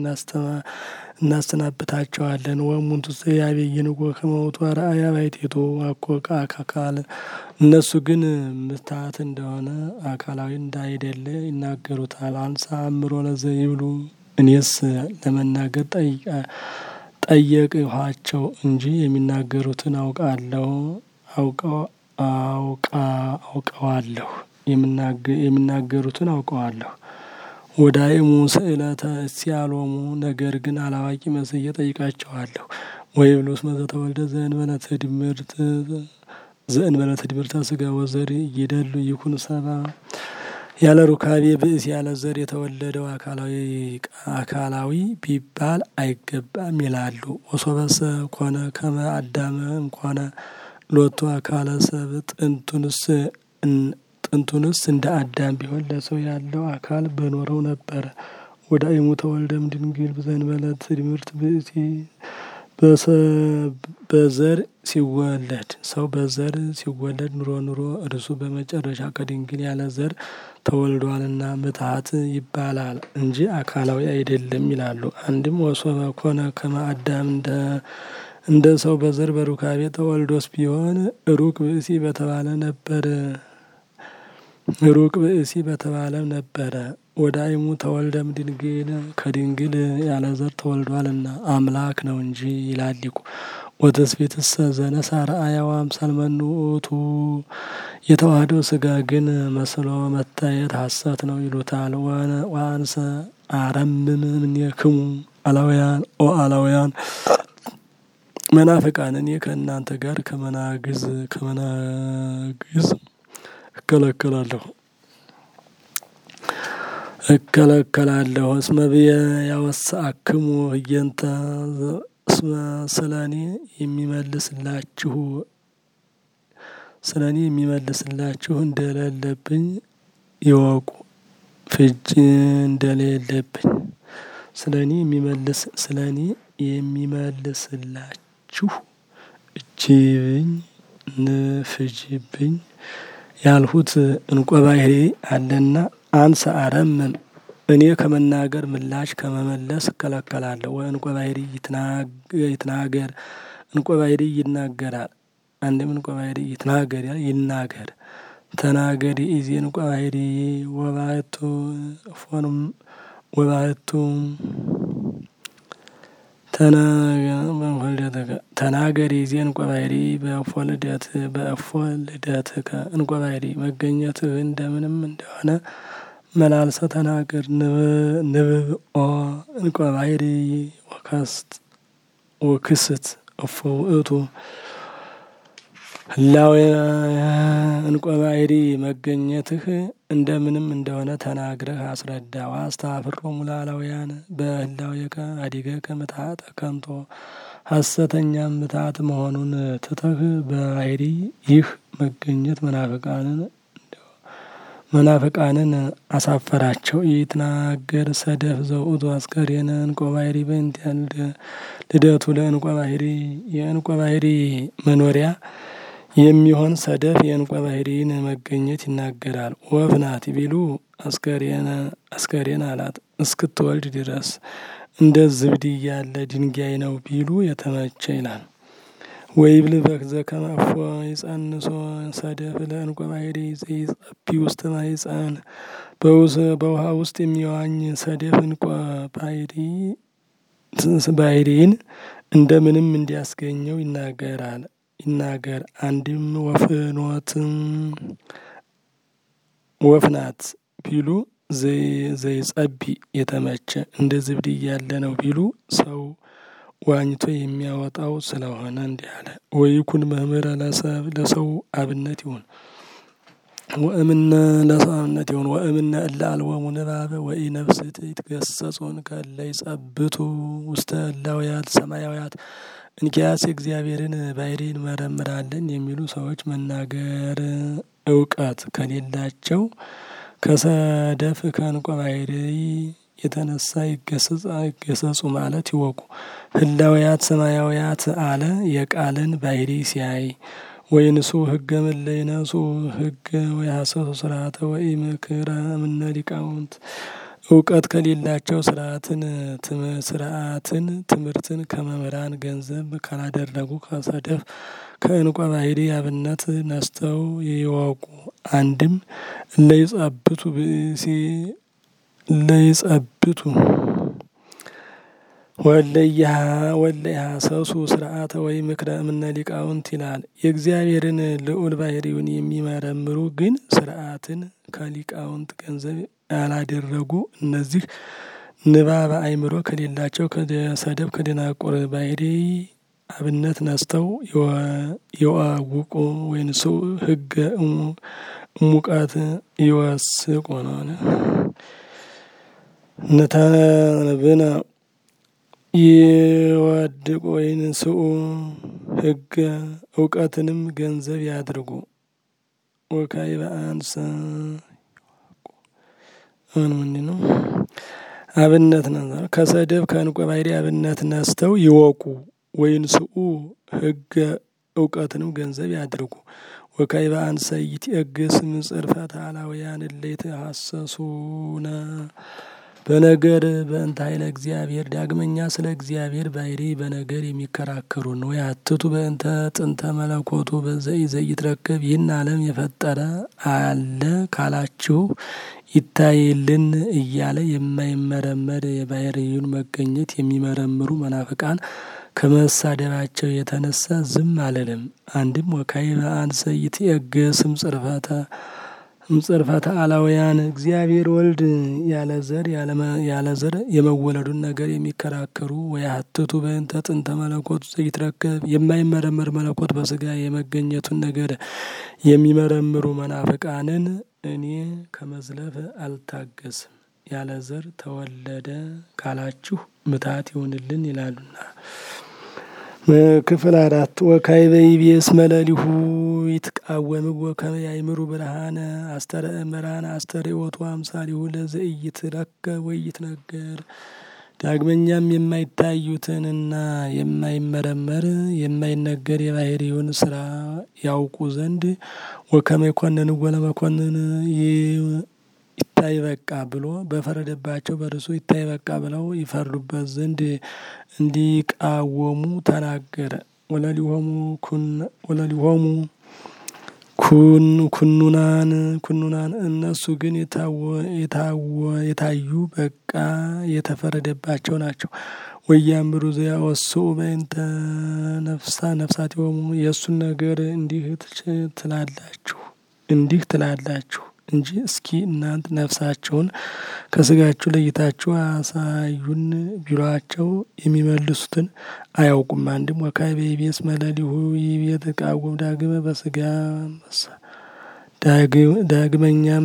እናሰናብታቸዋለን። ወእሙንቱሰ ያቤይንጎ ከመ ውእቱ አርአያ ባሕቲቱ አኮ ከአካል እነሱ ግን ምትሃት እንደሆነ አካላዊ እንዳይደለ ይናገሩታል። አንሳ አእምሮ ለዘይብሉ እኔስ ለመናገር ጠየቅኋቸው እንጂ የሚናገሩትን አውቃለሁ አውቀዋለሁ የሚናገሩትን አውቀዋለሁ። ወዳእሙ ስእለተ እስያሎሙ ነገር ግን አላዋቂ መስዬ ጠይቃቸዋለሁ። ወይብሉ እስመ ዘተወልደ ዘእንበለ ትድምርት ዘእንበለ ትድምርተ ሥጋ ወዘር ይደሉ ይኩን ሰብአ ያለ ሩካቤ ብእስ ያለ ዘር የተወለደው አካላዊ ቢባል አይገባም ይላሉ። ወሶበሰ ኮነ ከመ አዳመ እምኮነ ሎቱ አካለ ሰብ ጥንቱንስ ጥንቱንስ እንደ አዳም ቢሆን ለሰው ያለው አካል በኖረው ነበረ። ወደ አይሙ ተወልደም ድንግል ዘእንበለት ትምህርት ብእሲ በዘር ሲወለድ ሰው በዘር ሲወለድ ኑሮ ኑሮ እርሱ በመጨረሻ ከድንግል ያለ ዘር ተወልዷልና ምትሀት ይባላል እንጂ አካላዊ አይደለም ይላሉ። አንድም ወሶበ ኮነ ከመ አዳም እንደ ሰው በዘር በሩካቤ ተወልዶስ ቢሆን ሩቅ ብእሲ በተባለ ነበር ሩቅ ብእሲ በተባለም ነበረ። ወደ አይሙ ተወልደም ድንግል ከድንግል ያለ ዘር ተወልዷልና አምላክ ነው እንጂ ይላል ሊቁ። ወትስብእትሰ ዘነሣ ረአያው አምሳለ መኑ ውእቱ የተዋህደው ስጋ ግን መስሎ መታየት ሐሰት ነው ይሉታል። ወአንሰ አረምም እምኔክሙ አላውያን ኦ አላውያን መናፍቃን እኔ ከእናንተ ጋር ከመናግዝ ከመናግዝ እከለከላለሁ እከለከላለሁ እስመ ብየ ያወስአክሙ ህየንተ እስመ ስለ እኔ የሚመልስላችሁ ስለ እኔ የሚመልስላችሁ እንደሌለብኝ ይወቁ። ፍጅ እንደሌለብኝ ስለ እኔ የሚመልስ ስለ እኔ የሚመልስላችሁ እጅብኝ ንፍጅብኝ ያልሁት እንቆ ባሕሪ አለና አንሰ አረምም እኔ ከመናገር ምላሽ ከመመለስ እከለከላለሁ። ወእንቆ ባሕሪ ይትናገር እንቆ ባሕሪ ይናገራል። አንድም እንቆ ባሕሪ ይትናገር ይናገር ተናገሪ ኢዜ እንቆ ባሕሪ ወባሕቱ ፎንም ወባሕቱ ተናገሪ ኢዜ እንቆ ባሕሪ በእፎ ልደት በእፎ ልደትከ እንቆ ባሕሪ መገኘትህ እንደምንም እንደሆነ መላልሰ ተናገር። ንብብ ኦ እንቆ ባሕሪ ወከስት ወክስት እፎ ውእቱ ህላዌ እንቆ ባሕሪ መገኘትህ እንደምንም እንደሆነ ተናግረህ አስረዳ። ወአስተኀፍሮሙ ለአላውያን በህላዌከ ኀዲገከ ምትሐተ ከንቶ ሐሰተኛም ምትሐት መሆኑን ትተህ በባሕሪ ይህ መገኘት መናፍቃንን መናፍቃንን አሳፈራቸው። ይትናገር ሰደፍ ዘውእቱ አስከሬነ እንቆ ባሕሪ በእንቲአነ ልደቱ ለእንቆ ባሕሪ የእንቆ ባሕሪ መኖሪያ የሚሆን ሰደፍ የእንቆ ባሕሪን መገኘት ይናገራል። ወፍ ናት ቢሉ አስከሬን አላት እስክትወልድ ድረስ እንደ ዝብድ ያለ ድንጋይ ነው ቢሉ የተመቸ ይላል። ወይብል በከመ እፎ ይጸንሶ ሰደፍ ለእንቆ ባሕሪ ዘይጸቢ ውስተ ማኅፀን በውሃ ውስጥ የሚዋኝ ሰደፍ እንቆ ባሕሪን እንደምንም እንዲያስገኘው ይናገራል ይናገር። አንድም ወፍኖት ወፍ ናት ቢሉ ዘይጸቢ የተመቸ እንደ ዝብድ ያለ ነው ቢሉ ሰው ዋኝቶ የሚያወጣው ስለሆነ እንዲህ አለ። ወይኩን መምህረ ለሰብ ለሰው አብነት ይሁን ወእምነ ለሰው አብነት ይሁን ወእምነ እለ አልቦሙ ንባበ ወኢነፍስት ይትገሰጹን ከእለ ይጸብቱ ውስተ እላውያት ሰማያውያት እንኪያስ እግዚአብሔርን ባሕሪ እንመረምራለን የሚሉ ሰዎች መናገር እውቀት ከሌላቸው ከሰደፍ ከእንቆ ባሕሪ የተነሳ ይገሰጹ ማለት ይወቁ። ህላውያት ሰማያውያት አለ የቃልን ባሕሪ ሲያይ ወይንሱ ህገ እምእለ ይነሱ ህገ ወይሐሰሱ ስርዓተ ወኢምክረ እምነ ሊቃውንት እውቀት ከሌላቸው ስርዓትን ስርዓትን ትምህርትን ከመምህራን ገንዘብ ካላደረጉ ከሰደፍ ከእንቆ ባሕሪ አብነት ነስተው ይወቁ። አንድም እለ ይጸብቱ ብእሲ እለ ይጸብቱ ወእለ ይሐሰሱ ስርዓተ ወኢምክረ እምነ ሊቃውንት ይላል። የእግዚአብሔርን ልዑል ባሕሪውን የሚመረምሩ ግን ስርዓትን ከሊቃውንት ገንዘብ ያላደረጉ እነዚህ ንባበ አእምሮ ከሌላቸው ከሰደፍ ከደናቁር ባሕሪ አብነት ነስተው ይዋውቁ ወይንሱ ህገ እሙቃት ይወስቁ ነው። ንተንብነ ይወድቁ ወይንስኡ ህገ እውቀትንም ገንዘብ ያድርጉ ወካዕበ አንሰ አሁን ምንድን ነው አብነት ነበር ከሰደብ ከዕንቆ ባሕርይ አብነት ነስተው ይወቁ ወይንስኡ ሕገ እውቀትንም ገንዘብ ያድርጉ። ወካዕበ አንሰ ይትዔገስ ምጽርፈተ አላውያን እለ ይትሐሰሱነ በነገር በእንተ ኃይለ እግዚአብሔር ዳግመኛ ስለ እግዚአብሔር ባሕርይ በነገር የሚከራከሩ ነው። ያትቱ በእንተ ጥንተ መለኮቱ ዘኢይትረከብ ይህን ዓለም የፈጠረ አለ ካላችሁ ይታይልን እያለ የማይመረመር የባሕርዩን መገኘት የሚመረምሩ መናፍቃን ከመሳደባቸው የተነሳ ዝም አልልም። አንድም ወካዕበ አንሰ ይትዔገስ እምጽርፈተ እምጽርፈተ አላውያን እግዚአብሔር ወልድ ያለ ዘር ያለ ዘር የመወለዱን ነገር የሚከራከሩ ወያትቱ በእንተ ጥንተ መለኮቱ ዘኢይትረከብ የማይመረመር መለኮት በሥጋ የመገኘቱን ነገር የሚመረምሩ መናፍቃንን እኔ ከመዝለፍ አልታገስም። ያለ ዘር ተወለደ ካላችሁ ምታት ይሁንልን ይላሉና። ክፍል አራት ወካዕበ ይቤ እስመ ሌሊሁ ይትቃወምዎ ከመ ያእምሩ ብርሃነ አስተርእየ ብርሃነ አስተርእዮቱ አምሳሊሁ ለዘኢይትረከብ ወኢይትነገር። ዳግመኛም የማይታዩትንና የማይመረመር የማይነገር የባሕርዩን ስራ ያውቁ ዘንድ ወከመ ይኰንንዎ ለመኰንን ይታይ በቃ ብሎ በፈረደባቸው በርሱ ይታይ በቃ ብለው ይፈርዱበት ዘንድ እንዲቃወሙ ተናገረ። ወለሊሆሙ ኩኑናን ኩኑናን እነሱ ግን የታዩ በቃ የተፈረደባቸው ናቸው። ወያእምሩ ዘያወስኡ በእንተ ነፍሳ ነፍሳቲሆሙ የእሱን ነገር እንዲህ ትላላችሁ እንዲህ ትላላችሁ እንጂ እስኪ እናንት ነፍሳቸውን ከስጋችሁ ለይታችሁ አሳዩን ቢሏቸው የሚመልሱትን አያውቁም። አንድም ወካዕበ ይቤ እስመ ሌሊሁ ይቤ ይትቃወም ዳግመ በሥጋ ዳግመኛም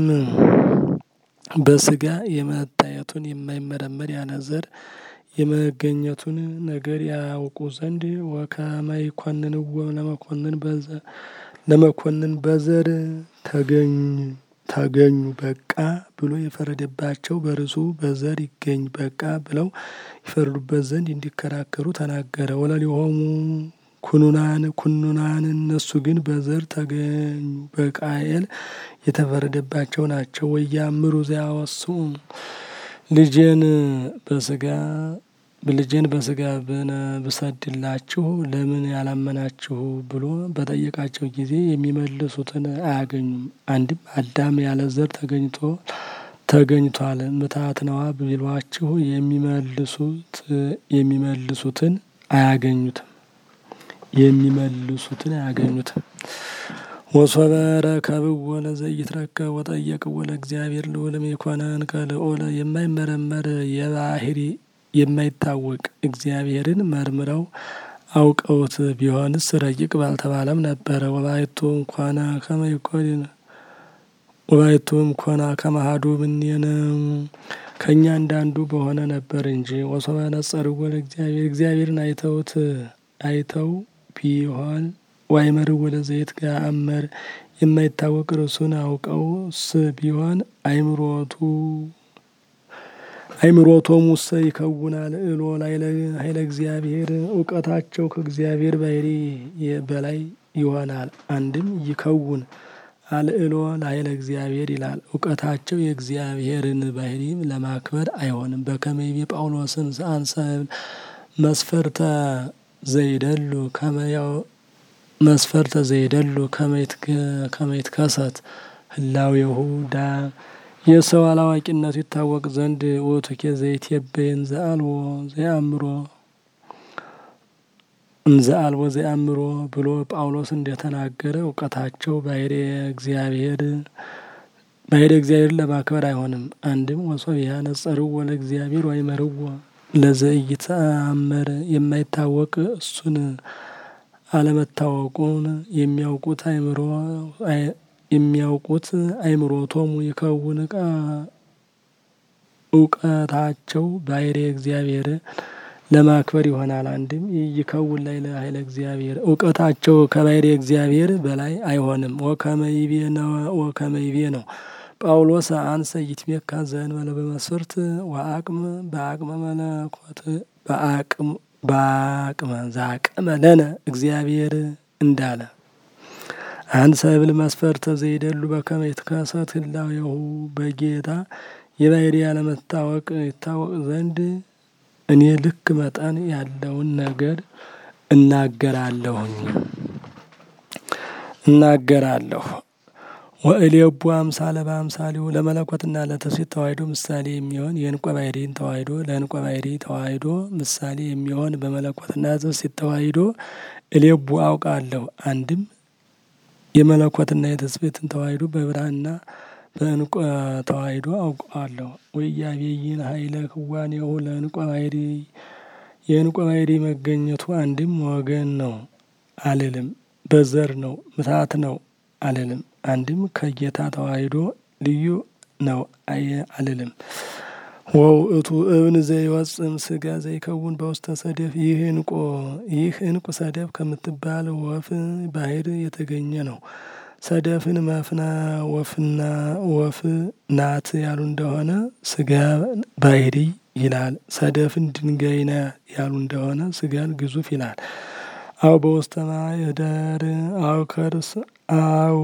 በሥጋ የመታየቱን የማይመረመር ያለ ዘር የመገኘቱን ነገር ያውቁ ዘንድ ወከመ ይኰንንዎ ለመኰንን ለመኰንን በዘር ተገኙ ተገኙ በቃ ብሎ የፈረደባቸው በርሱ በዘር ይገኝ በቃ ብለው ይፈርዱበት ዘንድ እንዲከራከሩ ተናገረ። ወለሊሆሙ ኩኑናን ኩኑናን እነሱ ግን በዘር ተገኙ በቃየል የተፈረደባቸው ናቸው። ወያእምሩ ዘያወስኡ ልጄን በሥጋ ልጄን በሥጋ ብሰድላችሁ ለምን ያላመናችሁ ብሎ በጠየቃቸው ጊዜ የሚመልሱትን አያገኙም። አንድም አዳም ያለ ዘር ተገኝቶ ተገኝቷል ምታት ነዋ ቢሏችሁ የሚመልሱት የሚመልሱትን አያገኙትም የሚመልሱትን አያገኙትም። ወሶበ ረከብዎ ለዘኢይትረከብ ወጠየቅዎ ለእግዚአብሔር ልዑልም ይኮነን ከልዑል የማይመረመር የባሕርይ የማይታወቅ እግዚአብሔርን መርምረው አውቀውት ቢሆንስ ረቂቅ ባልተባለም ነበረ። ወባሕቱ እንኳነ ከመ ይኰን ወባሕቱ እምኮነ ከመ አሐዱ እምኔነ ከእኛ እንዳንዱ በሆነ ነበር እንጂ። ወሶበ ነጸርዎ ለእግዚአብሔር እግዚአብሔርን አይተውት አይተው ቢሆን ወአእመርዎ ለዘይትገአመር የማይታወቅ እርሱን አውቀውስ ቢሆን አእምሮቱ አእምሮቶሙ እሰ ይከውና ልዕሎ ኃይለ እግዚአብሔር እውቀታቸው ከእግዚአብሔር ባሕርይ በላይ ይሆናል። አንድም ይከውን አልዕሎ ለኃይለ እግዚአብሔር ይላል። እውቀታቸው የእግዚአብሔርን ባሕርይ ለማክበር አይሆንም። በከመ ይቤ ጳውሎስን አንሰ መስፈርተ ዘይደሉ ከመያው መስፈርተ ዘይደሉ ከመ ይትከሰት ህላዌሁ ዳ የሰው አላዋቂነቱ ይታወቅ ዘንድ ውእቱኬ ዘይትቤ እንዘ አልቦ ዘየአምሮ እንዘ አልቦ ዘየአምሮ ብሎ ጳውሎስ እንደተናገረ እውቀታቸው ባሕርየ እግዚአብሔር ባሕርየ እግዚአብሔርን ለማክበር አይሆንም። አንድም ወሶብያ ነጸርዎ ለእግዚአብሔር ወአእመርዎ ለዘኢይተአመር የማይታወቅ እሱን አለመታወቁን የሚያውቁት አእምሮ የሚያውቁት አእምሮቶሙ ይከውን እውቀታቸው ባሕርየ እግዚአብሔር ለማክበር ይሆናል። አንድም ይከውን ላይ ለኃይለ እግዚአብሔር እውቀታቸው ከባሕሪ እግዚአብሔር በላይ አይሆንም። ወከመይቤ ነው ወከመይቤ ነው ጳውሎስ አንሰ ይትሜካ ዘእንበለ በመስፈርት ወአቅም በአቅመ መለኮት በአቅም በአቅመ ዘአቅመ ለነ እግዚአብሔር እንዳለ አንሰ ብል መስፈርተ ዘይደሉ በከመ ይትከሰት ህላዌሁ በጌታ የባሕሪ ያለመታወቅ ይታወቅ ዘንድ እኔ ልክ መጠን ያለውን ነገር እናገራለሁኝ እናገራለሁ። ወእሌቡ አምሳለ በአምሳሌው ለመለኮትና ለትስብእት ተዋሕዶ ምሳሌ የሚሆን የዕንቆ ባሕሪን ተዋሕዶ ለዕንቆ ባሕሪ ተዋሕዶ ምሳሌ የሚሆን በመለኮትና ትስብእት ተዋሕዶ እሌቡ አውቃለሁ። አንድም የመለኮትና የትስብእትን ተዋሕዶ በብርሃንና በዕንቆ ተዋሕዶ አውቀዋለሁ። ወኢያቤይን ኃይለ ክዋኔሁ ለዕንቆ ባሕሪ የዕንቆ ባሕሪ መገኘቱ አንድም ወገን ነው አልልም፣ በዘር ነው ምታት ነው አልልም። አንድም ከጌታ ተዋሕዶ ልዩ ነው አየ አልልም። ወውእቱ እብን ዘይወጽም ስጋ ዘይከውን በውስተ ሰደፍ ይህ ዕንቆ ይህ ዕንቁ ሰደፍ ከምትባል ወፍ ባሕር የተገኘ ነው። ሰደፍን መፍና ወፍና ወፍ ናት ያሉ እንደሆነ ስጋ ባሕሪ ይላል። ሰደፍን ድንጋይ ና ያሉ እንደሆነ ስጋን ግዙፍ ይላል። አው በውስተ ማኅደር አው ከርስ አው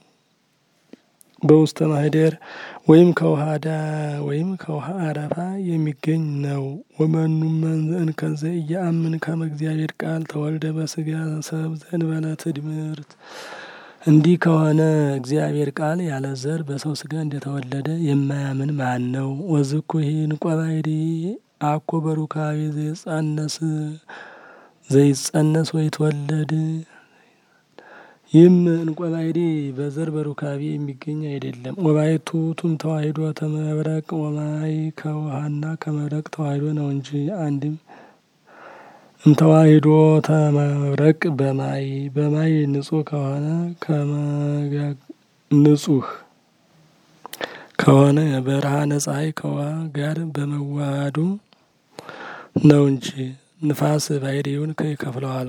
በውስተ ማኅደር ወይም ከውሃ ዳ ወይም ከውሃ አረፋ የሚገኝ ነው። ወመኑ እንከ ዘኢየአምን ከመ እግዚአብሔር ቃል ተወልደ በስጋ ሰብ ዘእንበለ ትድምርት እንዲህ ከሆነ እግዚአብሔር ቃል ያለ ዘር በሰው ስጋ እንደተወለደ የማያምን ማን ነው? ወዝኩ ይህ ዕንቆ ባሕሪ አኮ በሩካቤ ዘይጸነስ ዘይጸነስ ወይትወለድ ይህም ዕንቆ ባሕሪ በዘር በሩካቤ የሚገኝ አይደለም። ወባሕቱ ቱም ተዋሕዶ ተመብረቅ ወማይ ከውሃና ከመብረቅ ተዋሕዶ ነው እንጂ አንድም እምተዋሕዶ ተመብረቅ በማይ በማይ ንጹሕ ከሆነ ንጹሕ ከሆነ ብርሃነ ፀሐይ ከውሃ ጋር በመዋሃዱ ነው እንጂ ንፋስ ባሕሪውን ይከፍለዋል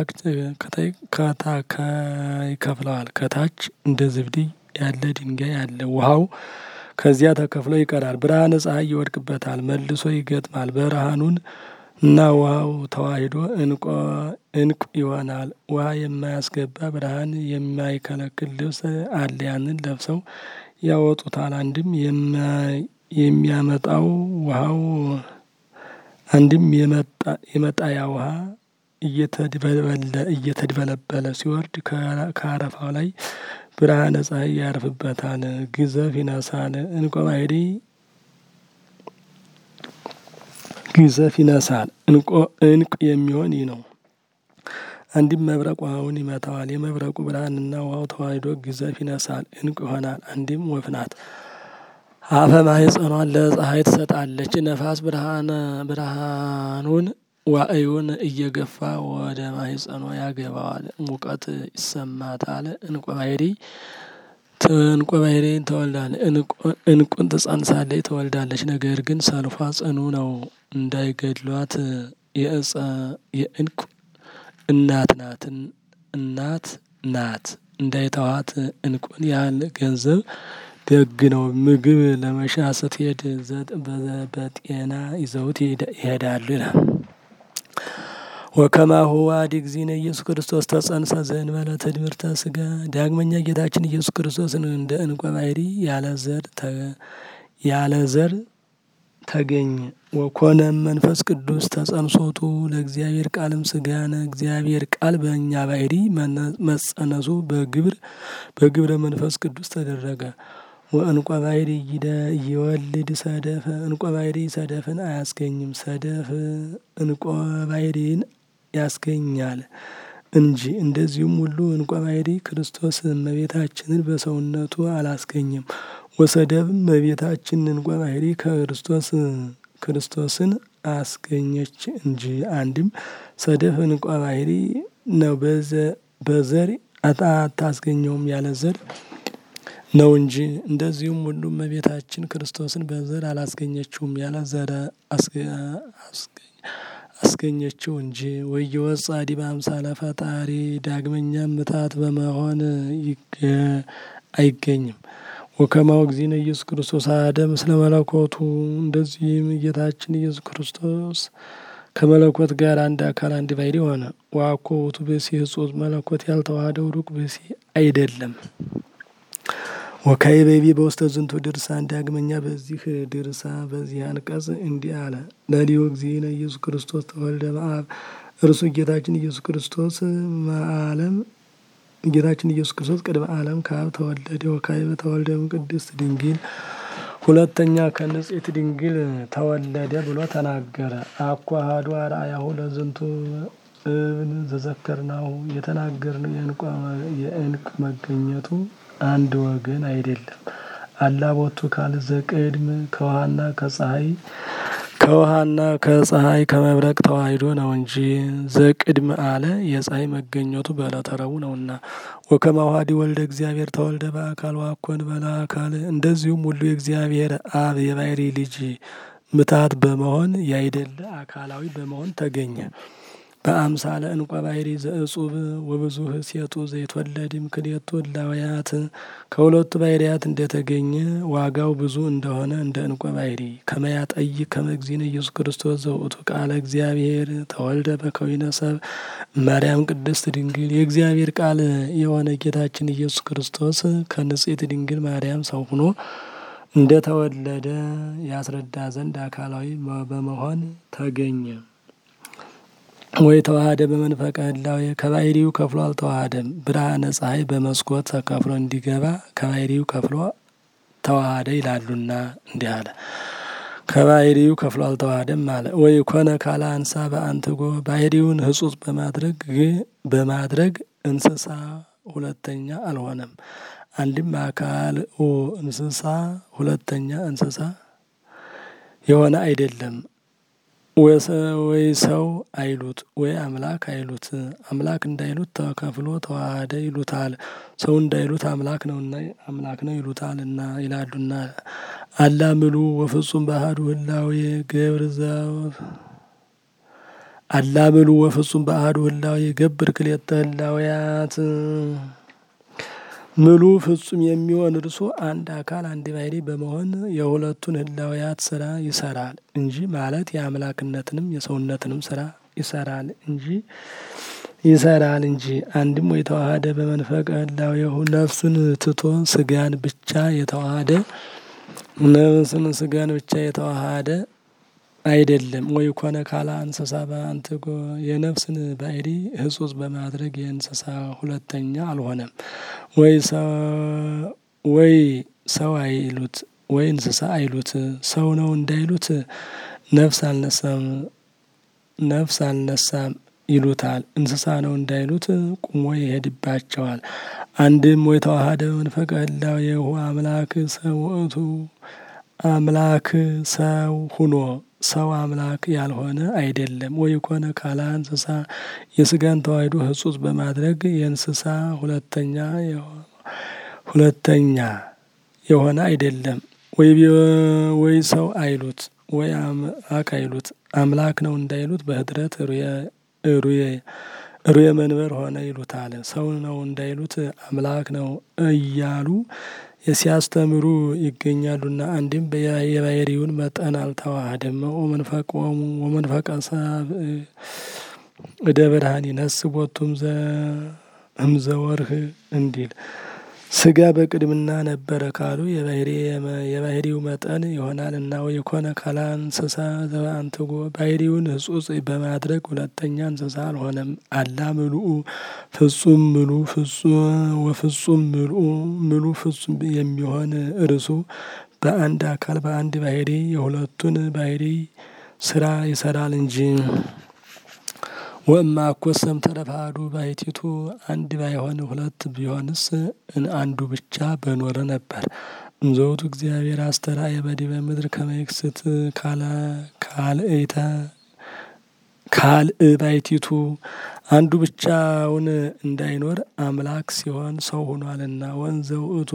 ከታች ይከፍለዋል ከታች እንደ ዝብድይ ያለ ድንጋይ አለ። ውሃው ከዚያ ተከፍሎ ይቀራል። ብርሃነ ፀሐይ ይወድቅበታል፣ መልሶ ይገጥማል። ብርሃኑን እና ውሃው ተዋሕዶ ዕንቁ ይሆናል። ውሃ የማያስገባ ብርሃን የማይከለክል ልብስ አለ። ያንን ለብሰው ያወጡታል። አንድም የሚያመጣው ውሃው አንድም የመጣያ ውሃ እየተድበለበለ ሲወርድ ከአረፋው ላይ ብርሃነ ፀሐይ ያርፍበታል፣ ግዘፍ ይነሳል። ዕንቆ ባሕሪ ግዘፍ ይነሳል። ዕንቁ የሚሆን ይህ ነው። አንድም መብረቅ ውሃውን ይመታዋል። የመብረቁ ብርሃንና ውሃው ተዋሕዶ ግዘፍ ይነሳል፣ ዕንቁ ይሆናል። አንድም ወፍ ናት። አፈ ማኅፀኗን ለፀሐይ ትሰጣለች። ነፋስ ብርሃኑን ዋእዩን እየገፋ ወደ ማኅፀኗ ያገባዋል። ሙቀት ይሰማታል። ዕንቆ ባሕሪ ዕንቆ ባሕሪን ትወልዳለች። ዕንቁን ትጸንሳለች፣ ትወልዳለች። ነገር ግን ሰልፏ ጽኑ ነው፣ እንዳይገድሏት የዕንቁ እናት ናት እናት ናት እንዳይተዋት ዕንቁን ያህል ገንዘብ ደግ ነው። ምግብ ለመሻ ስትሄድ በጤና ይዘውት ይሄዳሉ ይላል። ወከማሁ አሐዲ እግዚእነ ኢየሱስ ክርስቶስ ተጸንሰ ዘእንበለ ትድምርተ ሥጋ። ዳግመኛ ጌታችን ኢየሱስ ክርስቶስን እንደ ዕንቆ ባሕሪ ያለ ዘር ተገኘ። ወኮነ መንፈስ ቅዱስ ተጸንሶቱ ለእግዚአብሔር ቃልም ሥጋነ እግዚአብሔር ቃል በእኛ ባሕሪ መጸነሱ በግብር በግብረ መንፈስ ቅዱስ ተደረገ። ወዕንቆ ባሕሪ ይወልድ ሰደፈ ዕንቆ ባሕሪ ሰደፍን አያስገኝም። ሰደፍ ዕንቆ ባሕሪን ያስገኛል እንጂ። እንደዚሁም ሁሉ ዕንቆ ባሕሪ ክርስቶስ እመቤታችንን በሰውነቱ አላስገኝም። ወሰደፍም እመቤታችን ዕንቆ ባሕሪ ከክርስቶስ ክርስቶስን አስገኘች እንጂ። አንድም ሰደፍ ዕንቆ ባሕሪ ነው፣ በዘር አታስገኘውም ያለ ዘር ነው እንጂ። እንደዚሁም ሁሉ እመቤታችን ክርስቶስን በዘር አላስገኘችውም ያለ ዘር አስገኘችው እንጂ ወየወጽ ዲበ አምሳለ ፈጣሪ ዳግመኛም ምታት በመሆን አይገኝም። ወከማው እግዚእነ ኢየሱስ ክርስቶስ አሐደ ምስለ መለኮቱ እንደዚህም ጌታችን ኢየሱስ ክርስቶስ ከመለኮት ጋር አንድ አካል አንድ ባሕርይ ሆነ። ወአኮ ውእቱ ብእሲ ሕጹጽ መለኮት ያልተዋሃደው ሩቅ ብእሲ አይደለም። ወካዕበ በውስተ ዝንቱ ድርሳን ዳግመኛ በዚህ ድርሳ በዚህ አንቀጽ እንዲህ አለ። ለሊሁ እግዚእነ ኢየሱስ ክርስቶስ ተወልደ እምአብ እርሱ ጌታችን ኢየሱስ ክርስቶስ መዓለም ጌታችን ኢየሱስ ክርስቶስ ቅድመ ዓለም ከአብ ተወለደ። ወካዕበ ተወልደ እምቅድስት ድንግል ሁለተኛ ከንጽሕት ድንግል ተወለደ ብሎ ተናገረ። አኮ አሐዱ አርአያሁ ለዝንቱ እብን ዘዘከርናሁ የተናገርነው የዕንቅ መገኘቱ አንድ ወገን አይደለም። አላ ቦቱ ካልእ ዘቅድም ከውሃና ከፀሐይ ከውሃና ከፀሐይ ከመብረቅ ተዋሂዶ ነው እንጂ ዘቅድም አለ የፀሐይ መገኘቱ በዕለተ ረቡዕ ነውና። ወከማሁ ኀዲ ወልደ እግዚአብሔር ተወልደ በአካል ወአኮን በላ አካል እንደዚሁም ሁሉ የእግዚአብሔር አብ የባሕርይ ልጅ ምታት በመሆን ያይደለ አካላዊ በመሆን ተገኘ። በአምሳለ እንቆ ባሕርይ ዘእጹብ ወብዙኅ ሴቱ ዘይትወለድም ክልኤቱ እላውያት ከሁለቱ ባሕርያት እንደተገኘ ዋጋው ብዙ እንደሆነ እንደ እንቆ ባሕርይ ከመያጠይቅ ከመ እግዚእነ ኢየሱስ ክርስቶስ ዘውእቱ ቃለ እግዚአብሔር ተወልደ በከዊነ ሰብእ ማርያም ቅድስት ድንግል የእግዚአብሔር ቃል የሆነ ጌታችን ኢየሱስ ክርስቶስ ከንጽሕት ድንግል ማርያም ሰው ሆኖ እንደ ተወለደ ያስረዳ ዘንድ አካላዊ በመሆን ተገኘ። ወይ ተዋሃደ በመንፈቀ ህላዌ ከባሕርዩ ከፍሎ አልተዋሃደም። ብርሃነ ፀሐይ በመስኮት ተከፍሎ እንዲገባ ከባሕርዩ ከፍሎ ተዋሃደ ይላሉና እንዲህ አለ። ከባሕርዩ ከፍሎ አልተዋሃደም አለ። ወይ ኮነ ካለ አንሳ በአንትጎ ባሕርዩን ሕጹጽ በማድረግ በማድረግ እንስሳ ሁለተኛ አልሆነም። አንድም አካል እንስሳ ሁለተኛ እንስሳ የሆነ አይደለም። ወይ ሰው አይሉት ወይ አምላክ አይሉት። አምላክ እንዳይሉት ተከፍሎ ተዋሃደ ይሉታል። ሰው እንዳይሉት አምላክ ነውና አምላክ ነው ይሉታል እና ይላሉና አላ ምሉ ወፍጹም በአሐዱ ህላዌ ገብር አላ ምሉ ወፍጹም በአሐዱ ህላዌ ገብር ክልኤተ ህላዌያት ምሉ ፍጹም የሚሆን እርሱ አንድ አካል አንድ ባሕርይ በመሆን የሁለቱን ህላዌያት ስራ ይሰራል እንጂ ማለት የአምላክነትንም የሰውነትንም ስራ ይሰራል እንጂ ይሰራል እንጂ አንድም ወይ ተዋሃደ በመንፈቀ ህላዌሁ ነፍሱን ትቶ ስጋን ብቻ የተዋሃደ ነፍስን ስጋን ብቻ የተዋሃደ አይደለም። ወይ ኮነ ካላ እንስሳ በአንትጎ የነፍስን ባሕርይ ሕጹጽ በማድረግ የእንስሳ ሁለተኛ አልሆነም። ወይ ሰው አይሉት ወይ እንስሳ አይሉት። ሰው ነው እንዳይሉት ነፍስ አልነሳም ነፍስ አልነሳም ይሉታል። እንስሳ ነው እንዳይሉት ቁሞ ይሄድባቸዋል። አንድም ወይ ተዋሃደ በመንፈቀ ህላዌሁ አምላክ ሰው ውእቱ አምላክ ሰው ሁኖ ሰው አምላክ ያልሆነ አይደለም። ወይ ኮነ ካላ እንስሳ የስጋን ተዋሕዶ ሕጹጽ በማድረግ የእንስሳ ሁለተኛ ሁለተኛ የሆነ አይደለም። ወይ ሰው አይሉት ወይ አምላክ አይሉት አምላክ ነው እንዳይሉት በህድረት ሩየ መንበር ሆነ ይሉታል። ሰው ነው እንዳይሉት አምላክ ነው እያሉ ሲያስተምሩ ይገኛሉና አንድም የባሕርዩን መጠን አልተዋሃደም። ወመንፈቆሙ ወመንፈቀ ሰብእ እደ ብርሃን ይነስእ ቦቱ እምዘወርህ እንዲል ስጋ በቅድምና ነበረ ካሉ የባሕርዩ መጠን ይሆናልና። ወይ ኮነ ካላ እንስሳ ዘበአንትጎ ባሕርዩን ሕጹጽ በማድረግ ሁለተኛ እንስሳ አልሆነም። አላ ምሉኡ ፍጹም ምሉ ወፍጹም ምልኡ ምሉ ፍጹም የሚሆን እርሱ በአንድ አካል በአንድ ባሕርይ የሁለቱን ባሕርይ ስራ ይሰራል እንጂ። ወእማ እኮሰም ተረፋዱ ባሕቲቱ አንድ ባይሆን ሁለት ቢሆንስ አንዱ ብቻ በኖረ ነበር። እምዘውቱ እግዚአብሔር አስተርአየ በዲበ ምድር ከመ ይክስት ካልእተ ካልእ ባሕቲቱ አንዱ ብቻውን እንዳይኖር አምላክ ሲሆን ሰው ሆኗልና። ወንዘ ውእቱ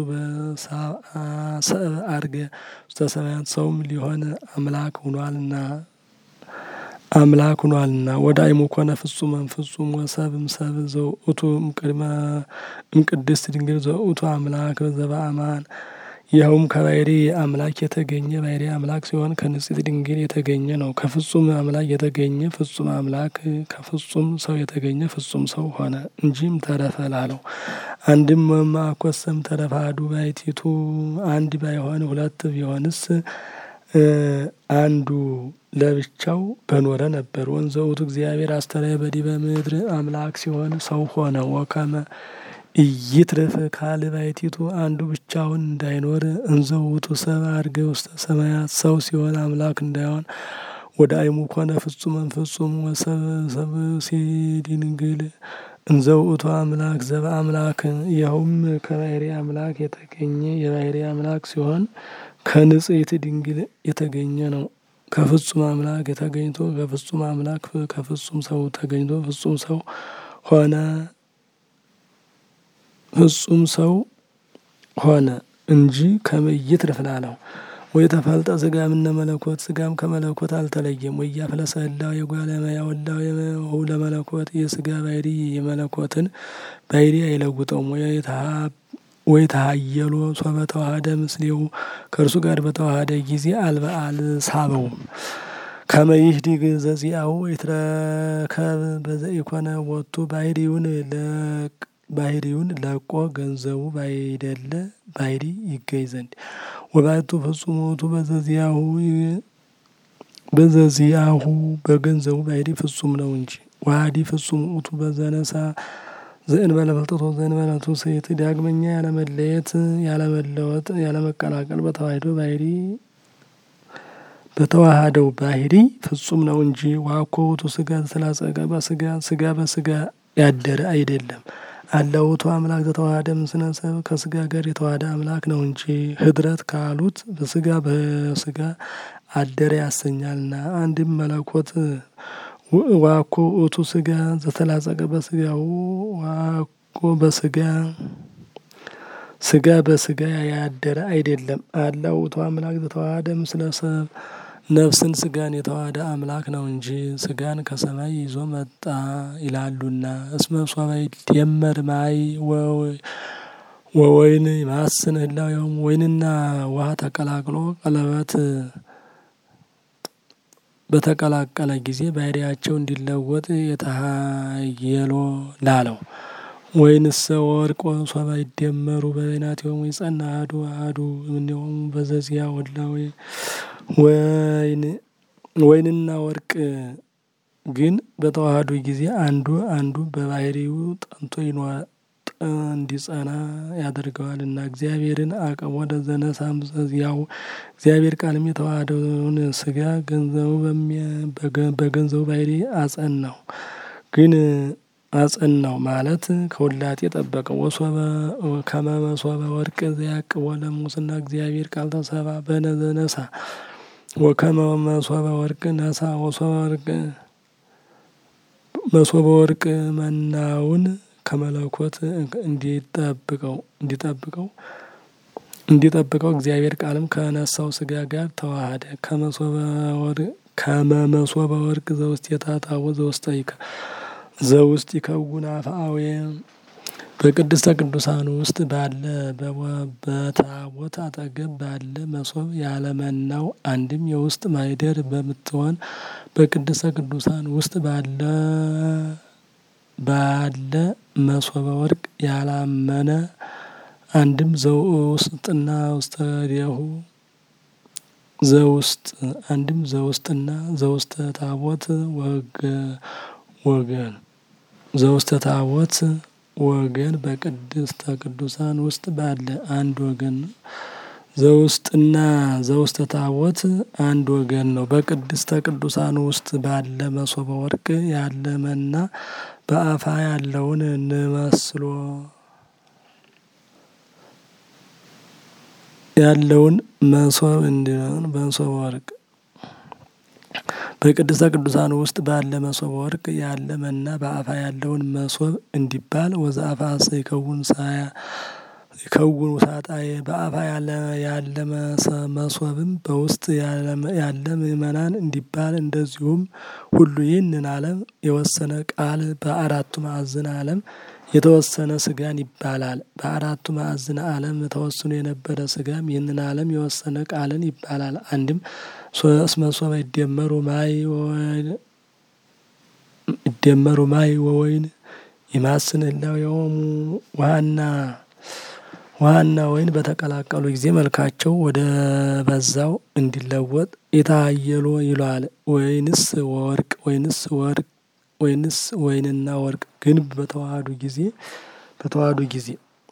በሰብእ ዐርገ ውስተ ሰማያት ሰውም ሊሆን አምላክ ሆኗልና አምላክ ሆኗልና ወደ አይሙ ኮነ ፍጹመን ፍጹም ወሰብም ሰብ ዘውእቱ እምቅድመ እምቅድስት ድንግል ዘውእቱ አምላክ ዘበአማን ይኸውም ከባህሪ አምላክ የተገኘ ባህሪ አምላክ ሲሆን ከንጽሕት ድንግል የተገኘ ነው። ከፍጹም አምላክ የተገኘ ፍጹም አምላክ ከፍጹም ሰው የተገኘ ፍጹም ሰው ሆነ እንጂም ተረፈ ላለው አንድም ወማኮሰም ተረፋዱ ባይቲቱ አንድ ባይሆን ሁለት ቢሆንስ አንዱ ለብቻው በኖረ ነበር። ወንዘውቱ እግዚአብሔር አስተራየ በዲበ ምድር አምላክ ሲሆን ሰው ሆነ። ወከመ ኢይትርፍ ካል ባይቲቱ አንዱ ብቻውን እንዳይኖር እንዘውቱ ሰብ አድርገ ውስተ ሰማያት ሰው ሲሆን አምላክ እንዳይሆን ወደ አይሙ ኮነ ፍጹመን ፍጹም ወሰብ ሰብ ሲድንግል እንዘውእቱ አምላክ ዘበ አምላክ ይኸውም ከባህሪ አምላክ የተገኘ የባህሪ አምላክ ሲሆን ከንጽሕት ድንግል የተገኘ ነው። ከፍጹም አምላክ የተገኝቶ ከፍጹም አምላክ ከፍጹም ሰው ተገኝቶ ፍጹም ሰው ሆነ። ፍጹም ሰው ሆነ እንጂ ከመይት ርፍላለው ወይ ተፈልጠ ስጋ ምነ መለኮት ስጋም ከመለኮት አልተለየም። ወይ ያፍለሰ ህላው የጓለመያ ወላው የመሁ ለመለኮት የስጋ ባህሪ የመለኮትን ባህሪ አይለውጠውም። ወይ ተሀየሎ ሶበ ተዋህደ ምስሌው ከእርሱ ጋር በተዋህደ ጊዜ አልበ አልሳበውም። ከመይህዲግ ዘዚአሁ ይትረከብ በዘኢኮነ ወቱ ባህሪውን ባህሪውን ለቆ ገንዘቡ ባይደለ ባህሪ ይገኝ ዘንድ ወባቱ ፍጹም ውእቱ በዘዚያሁ በዘዚያሁ በገንዘቡ ባህሪ ፍጹም ነው እንጂ ዋዲ ፍጹም ውእቱ በዘነሳ ዘእንበለ ፍልጠቶ ዘእንበለ ትውስት ዳግመኛ ያለመለየት ያለመለወጥ ያለመቀላቀል በተዋህዶ ባህሪ በተዋሃደው ባህሪ ፍጹም ነው እንጂ ዋኮ ውእቱ ስጋ ስላጸቀ በስጋ ስጋ በስጋ ያደረ አይደለም። አለውቱ አምላክ ዘተዋህደ ምስለ ሰብ ከስጋ ጋር የተዋህደ አምላክ ነው እንጂ ህድረት ካሉት በስጋ በስጋ አደረ ያሰኛልና። አንድም መለኮት ዋኮ ውእቱ ስጋ ዘተላጸቀ በስጋው ዋኮ በስጋ ስጋ በስጋ ያደረ አይደለም። አላ ውእቱ አምላክ ዘተዋህደ ምስለ ሰብ ነፍስን ስጋን የተዋህደ አምላክ ነው እንጂ ስጋን ከሰማይ ይዞ መጣ ይላሉና። እስመ ሶበ ይደመር ማይ ወወይን ማስን ህላዌሆሙ ወይንና ውሃ ተቀላቅሎ ቀለበት በተቀላቀለ ጊዜ ባህሪያቸው እንዲለወጥ የተሀየሎ ላለው ወይንሰ ወርቆ ሶበ ይደመሩ በበይናቲሆሙ ይጸና አሐዱ አሐዱ እምኔሆሙ በዘዚያ ወላዌ ወይን ወይንና ወርቅ ግን በተዋህዱ ጊዜ አንዱ አንዱ በባህሪው ጠንቶ ይኖር እንዲጸና ያደርገዋልና። እግዚአብሔርን አቅም ወደ ዘነሳም ያው እግዚአብሔር ቃልም የተዋህደውን ስጋ ገንዘቡ በገንዘቡ ባህሪ አጸናው ግን አጸናው ማለት ከውላጤ ጠበቀው። ወሶበ ከመ መሶበ ወርቅ ዘያቅቦ ለሙስና እግዚአብሔር ቃል ተሰባ በነዘነሳ ወከመ መሶበ ወርቅ ነሳ ወሶበ ወርቅ መሶበ ወርቅ መናውን ከመለኮት እንዲጠብቀው እንዲጠብቀው እንዲጠብቀው እግዚአብሔር ቃልም ከነሳው ስጋ ጋር ተዋህደ። ከመ መሶበ ወርቅ ዘውስቴታ ታቦት ዘውስተ ዘውስጥ ይከውን አፍአዌ በቅድስተ ቅዱሳን ውስጥ ባለ በታቦት አጠገብ ባለ መሶብ ያለመናው አንድም የውስጥ ማይደር በምትሆን በቅድስተ ቅዱሳን ውስጥ ባለ ባለ መሶበ ወርቅ ያላመነ አንድም ዘውስጥና ውስተ ዲሁ ዘውስጥ አንድም ዘውስጥና ዘውስተ ታቦት ወገን ዘውስተ ታቦት ወገን በቅድስተ ቅዱሳን ውስጥ ባለ አንድ ወገን ዘውስጥና ዘውስተ ታቦት አንድ ወገን ነው። በቅድስተ ቅዱሳን ውስጥ ባለ መሶበ ወርቅ ያለ መና በአፋ ያለውን እንመስሎ ያለውን መሶብ እንዲሆን በመሶበ ወርቅ በቅድስተ ቅዱሳን ውስጥ ባለ መሶበ ወርቅ ያለ መና በአፋ ያለውን መሶብ እንዲባል ወዘአፋ ይከውን ሳያ ይከውኑ ሳጣዬ በአፋ ያለ መሶብም በውስጥ ያለ ምእመናን እንዲባል እንደዚሁም ሁሉ ይህንን ዓለም የወሰነ ቃል በአራቱ ማዕዝን ዓለም የተወሰነ ስጋን ይባላል። በአራቱ ማዕዝን ዓለም ተወስኖ የነበረ ስጋም ይህንን ዓለም የወሰነ ቃልን ይባላል። አንድም ሶስት መሶበ ይደመሩ ማይ ይደመሩ ማይ ወወይን ይማስን ህላው የሆሙ ውሃና ውሃና ወይን በተቀላቀሉ ጊዜ መልካቸው ወደ በዛው እንዲለወጥ የታየሎ ይለዋል። ወይንስ ወርቅ ወይንስ ወርቅ ወይንስ ወይንና ወርቅ ግን በተዋህዱ ጊዜ በተዋህዱ ጊዜ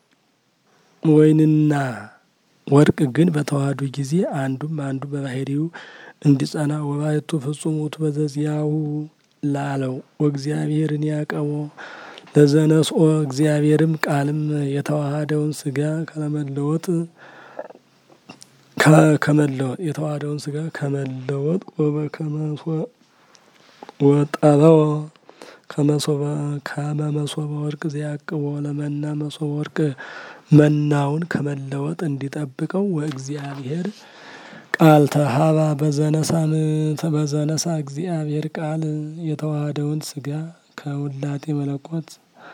ወይንና ወርቅ ግን በተዋህዱ ጊዜ አንዱም አንዱ በባህሪው እንዲጸና ወባይቱ ፍጹም ውእቱ በዘዚያሁ ላለው ወእግዚአብሔርን ያቀቦ ለዘነስኦ እግዚአብሔርም ቃልም የተዋሃደውን ስጋ ከመለወጥ ከመለወጥ የተዋሃደውን ስጋ ከመለወጥ ወበከመሶ ወጠበው ከመሶበ ከመ መሶበ ወርቅ ዘያቅቦ ለመና መሶበ ወርቅ መናውን ከመለወጥ እንዲጠብቀው ወእግዚአብሔር ቃል ተሀባ በዘነሳን በዘነሳ እግዚአብሔር ቃል የተዋሃደውን ስጋ ከውላጤ መለኮት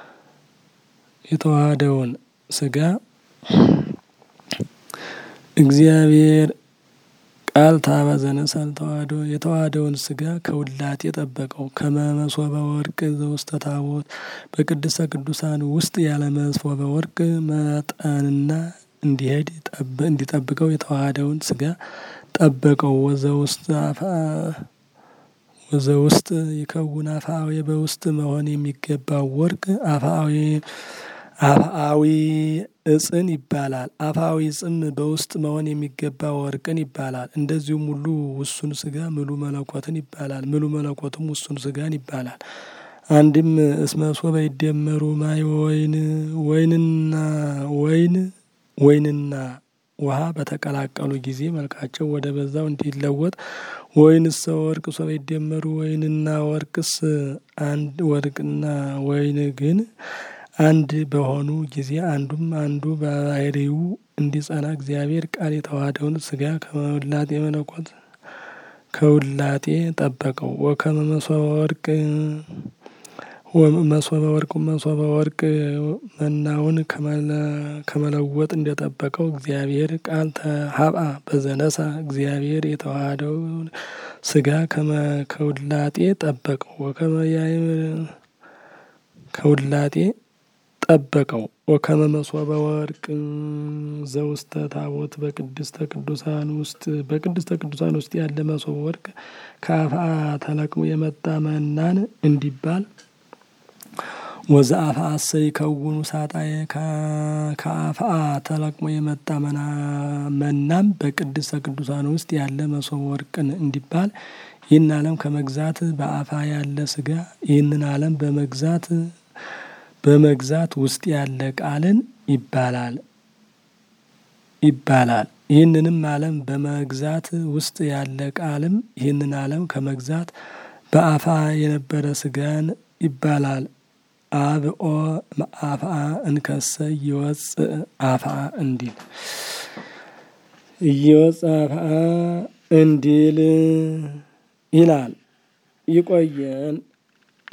የተዋሃደውን ስጋ እግዚአብሔር ቃል ታባ ዘነሳን ተዋህዶ የተዋህደውን ስጋ ከውላጤ የጠበቀው ከመመሶበ ወርቅ ዘውስተ ታቦት በቅድስተ ቅዱሳን ውስጥ ያለ መሶበ ወርቅ መጠንና እንዲሄድ እንዲጠብቀው የተዋህደውን ስጋ ጠበቀው። ወዘ ውስጥ ወዘ ውስጥ ይከውን አፍአዊ በውስጥ መሆን የሚገባው ወርቅ አፍአዊ አፍአዊ እጽን ይባላል። አፍአዊ እጽም በውስጥ መሆን የሚገባ ወርቅን ይባላል። እንደዚሁም ሁሉ ውሱን ስጋ ምሉ መለኮትን ይባላል። ምሉ መለኮትም ውሱን ስጋን ይባላል። አንድም እስመ ሶበ ይደመሩ ማይ ወይን ወይንና ወይን ወይንና ውሃ በተቀላቀሉ ጊዜ መልካቸው ወደ በዛው እንዲለወጥ ወይንስ ወርቅ ሶበ ይደመሩ ወይንና ወርቅስ አንድ ወርቅና ወይን ግን አንድ በሆኑ ጊዜ አንዱም አንዱ በባህሪው እንዲጸና እግዚአብሔር ቃል የተዋሃደውን ስጋ ከውላጤ መለኮት ከውላጤ ጠበቀው። ወከመ መሶበ ወርቅ መሶበ ወርቅ መሶበ ወርቅ መናውን ከመለወጥ እንደጠበቀው እግዚአብሔር ቃል ተሀብአ በዘነሳ እግዚአብሔር የተዋሃደውን ስጋ ከውላጤ ጠበቀው። ወከመ ከውላጤ ጠበቀው። ወከመ መሶበ ወርቅ ዘውስተ ታቦት በቅድስተ ቅዱሳን ውስጥ በቅድስተ ቅዱሳን ውስጥ ያለ መሶበ ወርቅ ከአፍአ ተለቅሞ የመጣ መናን እንዲባል ወዘ አፍአ እሰ ይከውኑ ሳጣዬ ከአፍአ ተለቅሞ የመጣ መናም በቅድስተ ቅዱሳን ውስጥ ያለ መሶበ ወርቅን እንዲባል ይህን ዓለም ከመግዛት በአፋ ያለ ስጋ ይህንን ዓለም በመግዛት በመግዛት ውስጥ ያለ ቃልን ይባላል ይባላል። ይህንንም ዓለም በመግዛት ውስጥ ያለ ቃልም ይህንን ዓለም ከመግዛት በአፋ የነበረ ስጋን ይባላል። አብኦ አፍአ እንከሰ እየወፅእ አፍአ እንዲል እየወፅእ አፍአ እንዲል ይላል። ይቆየን።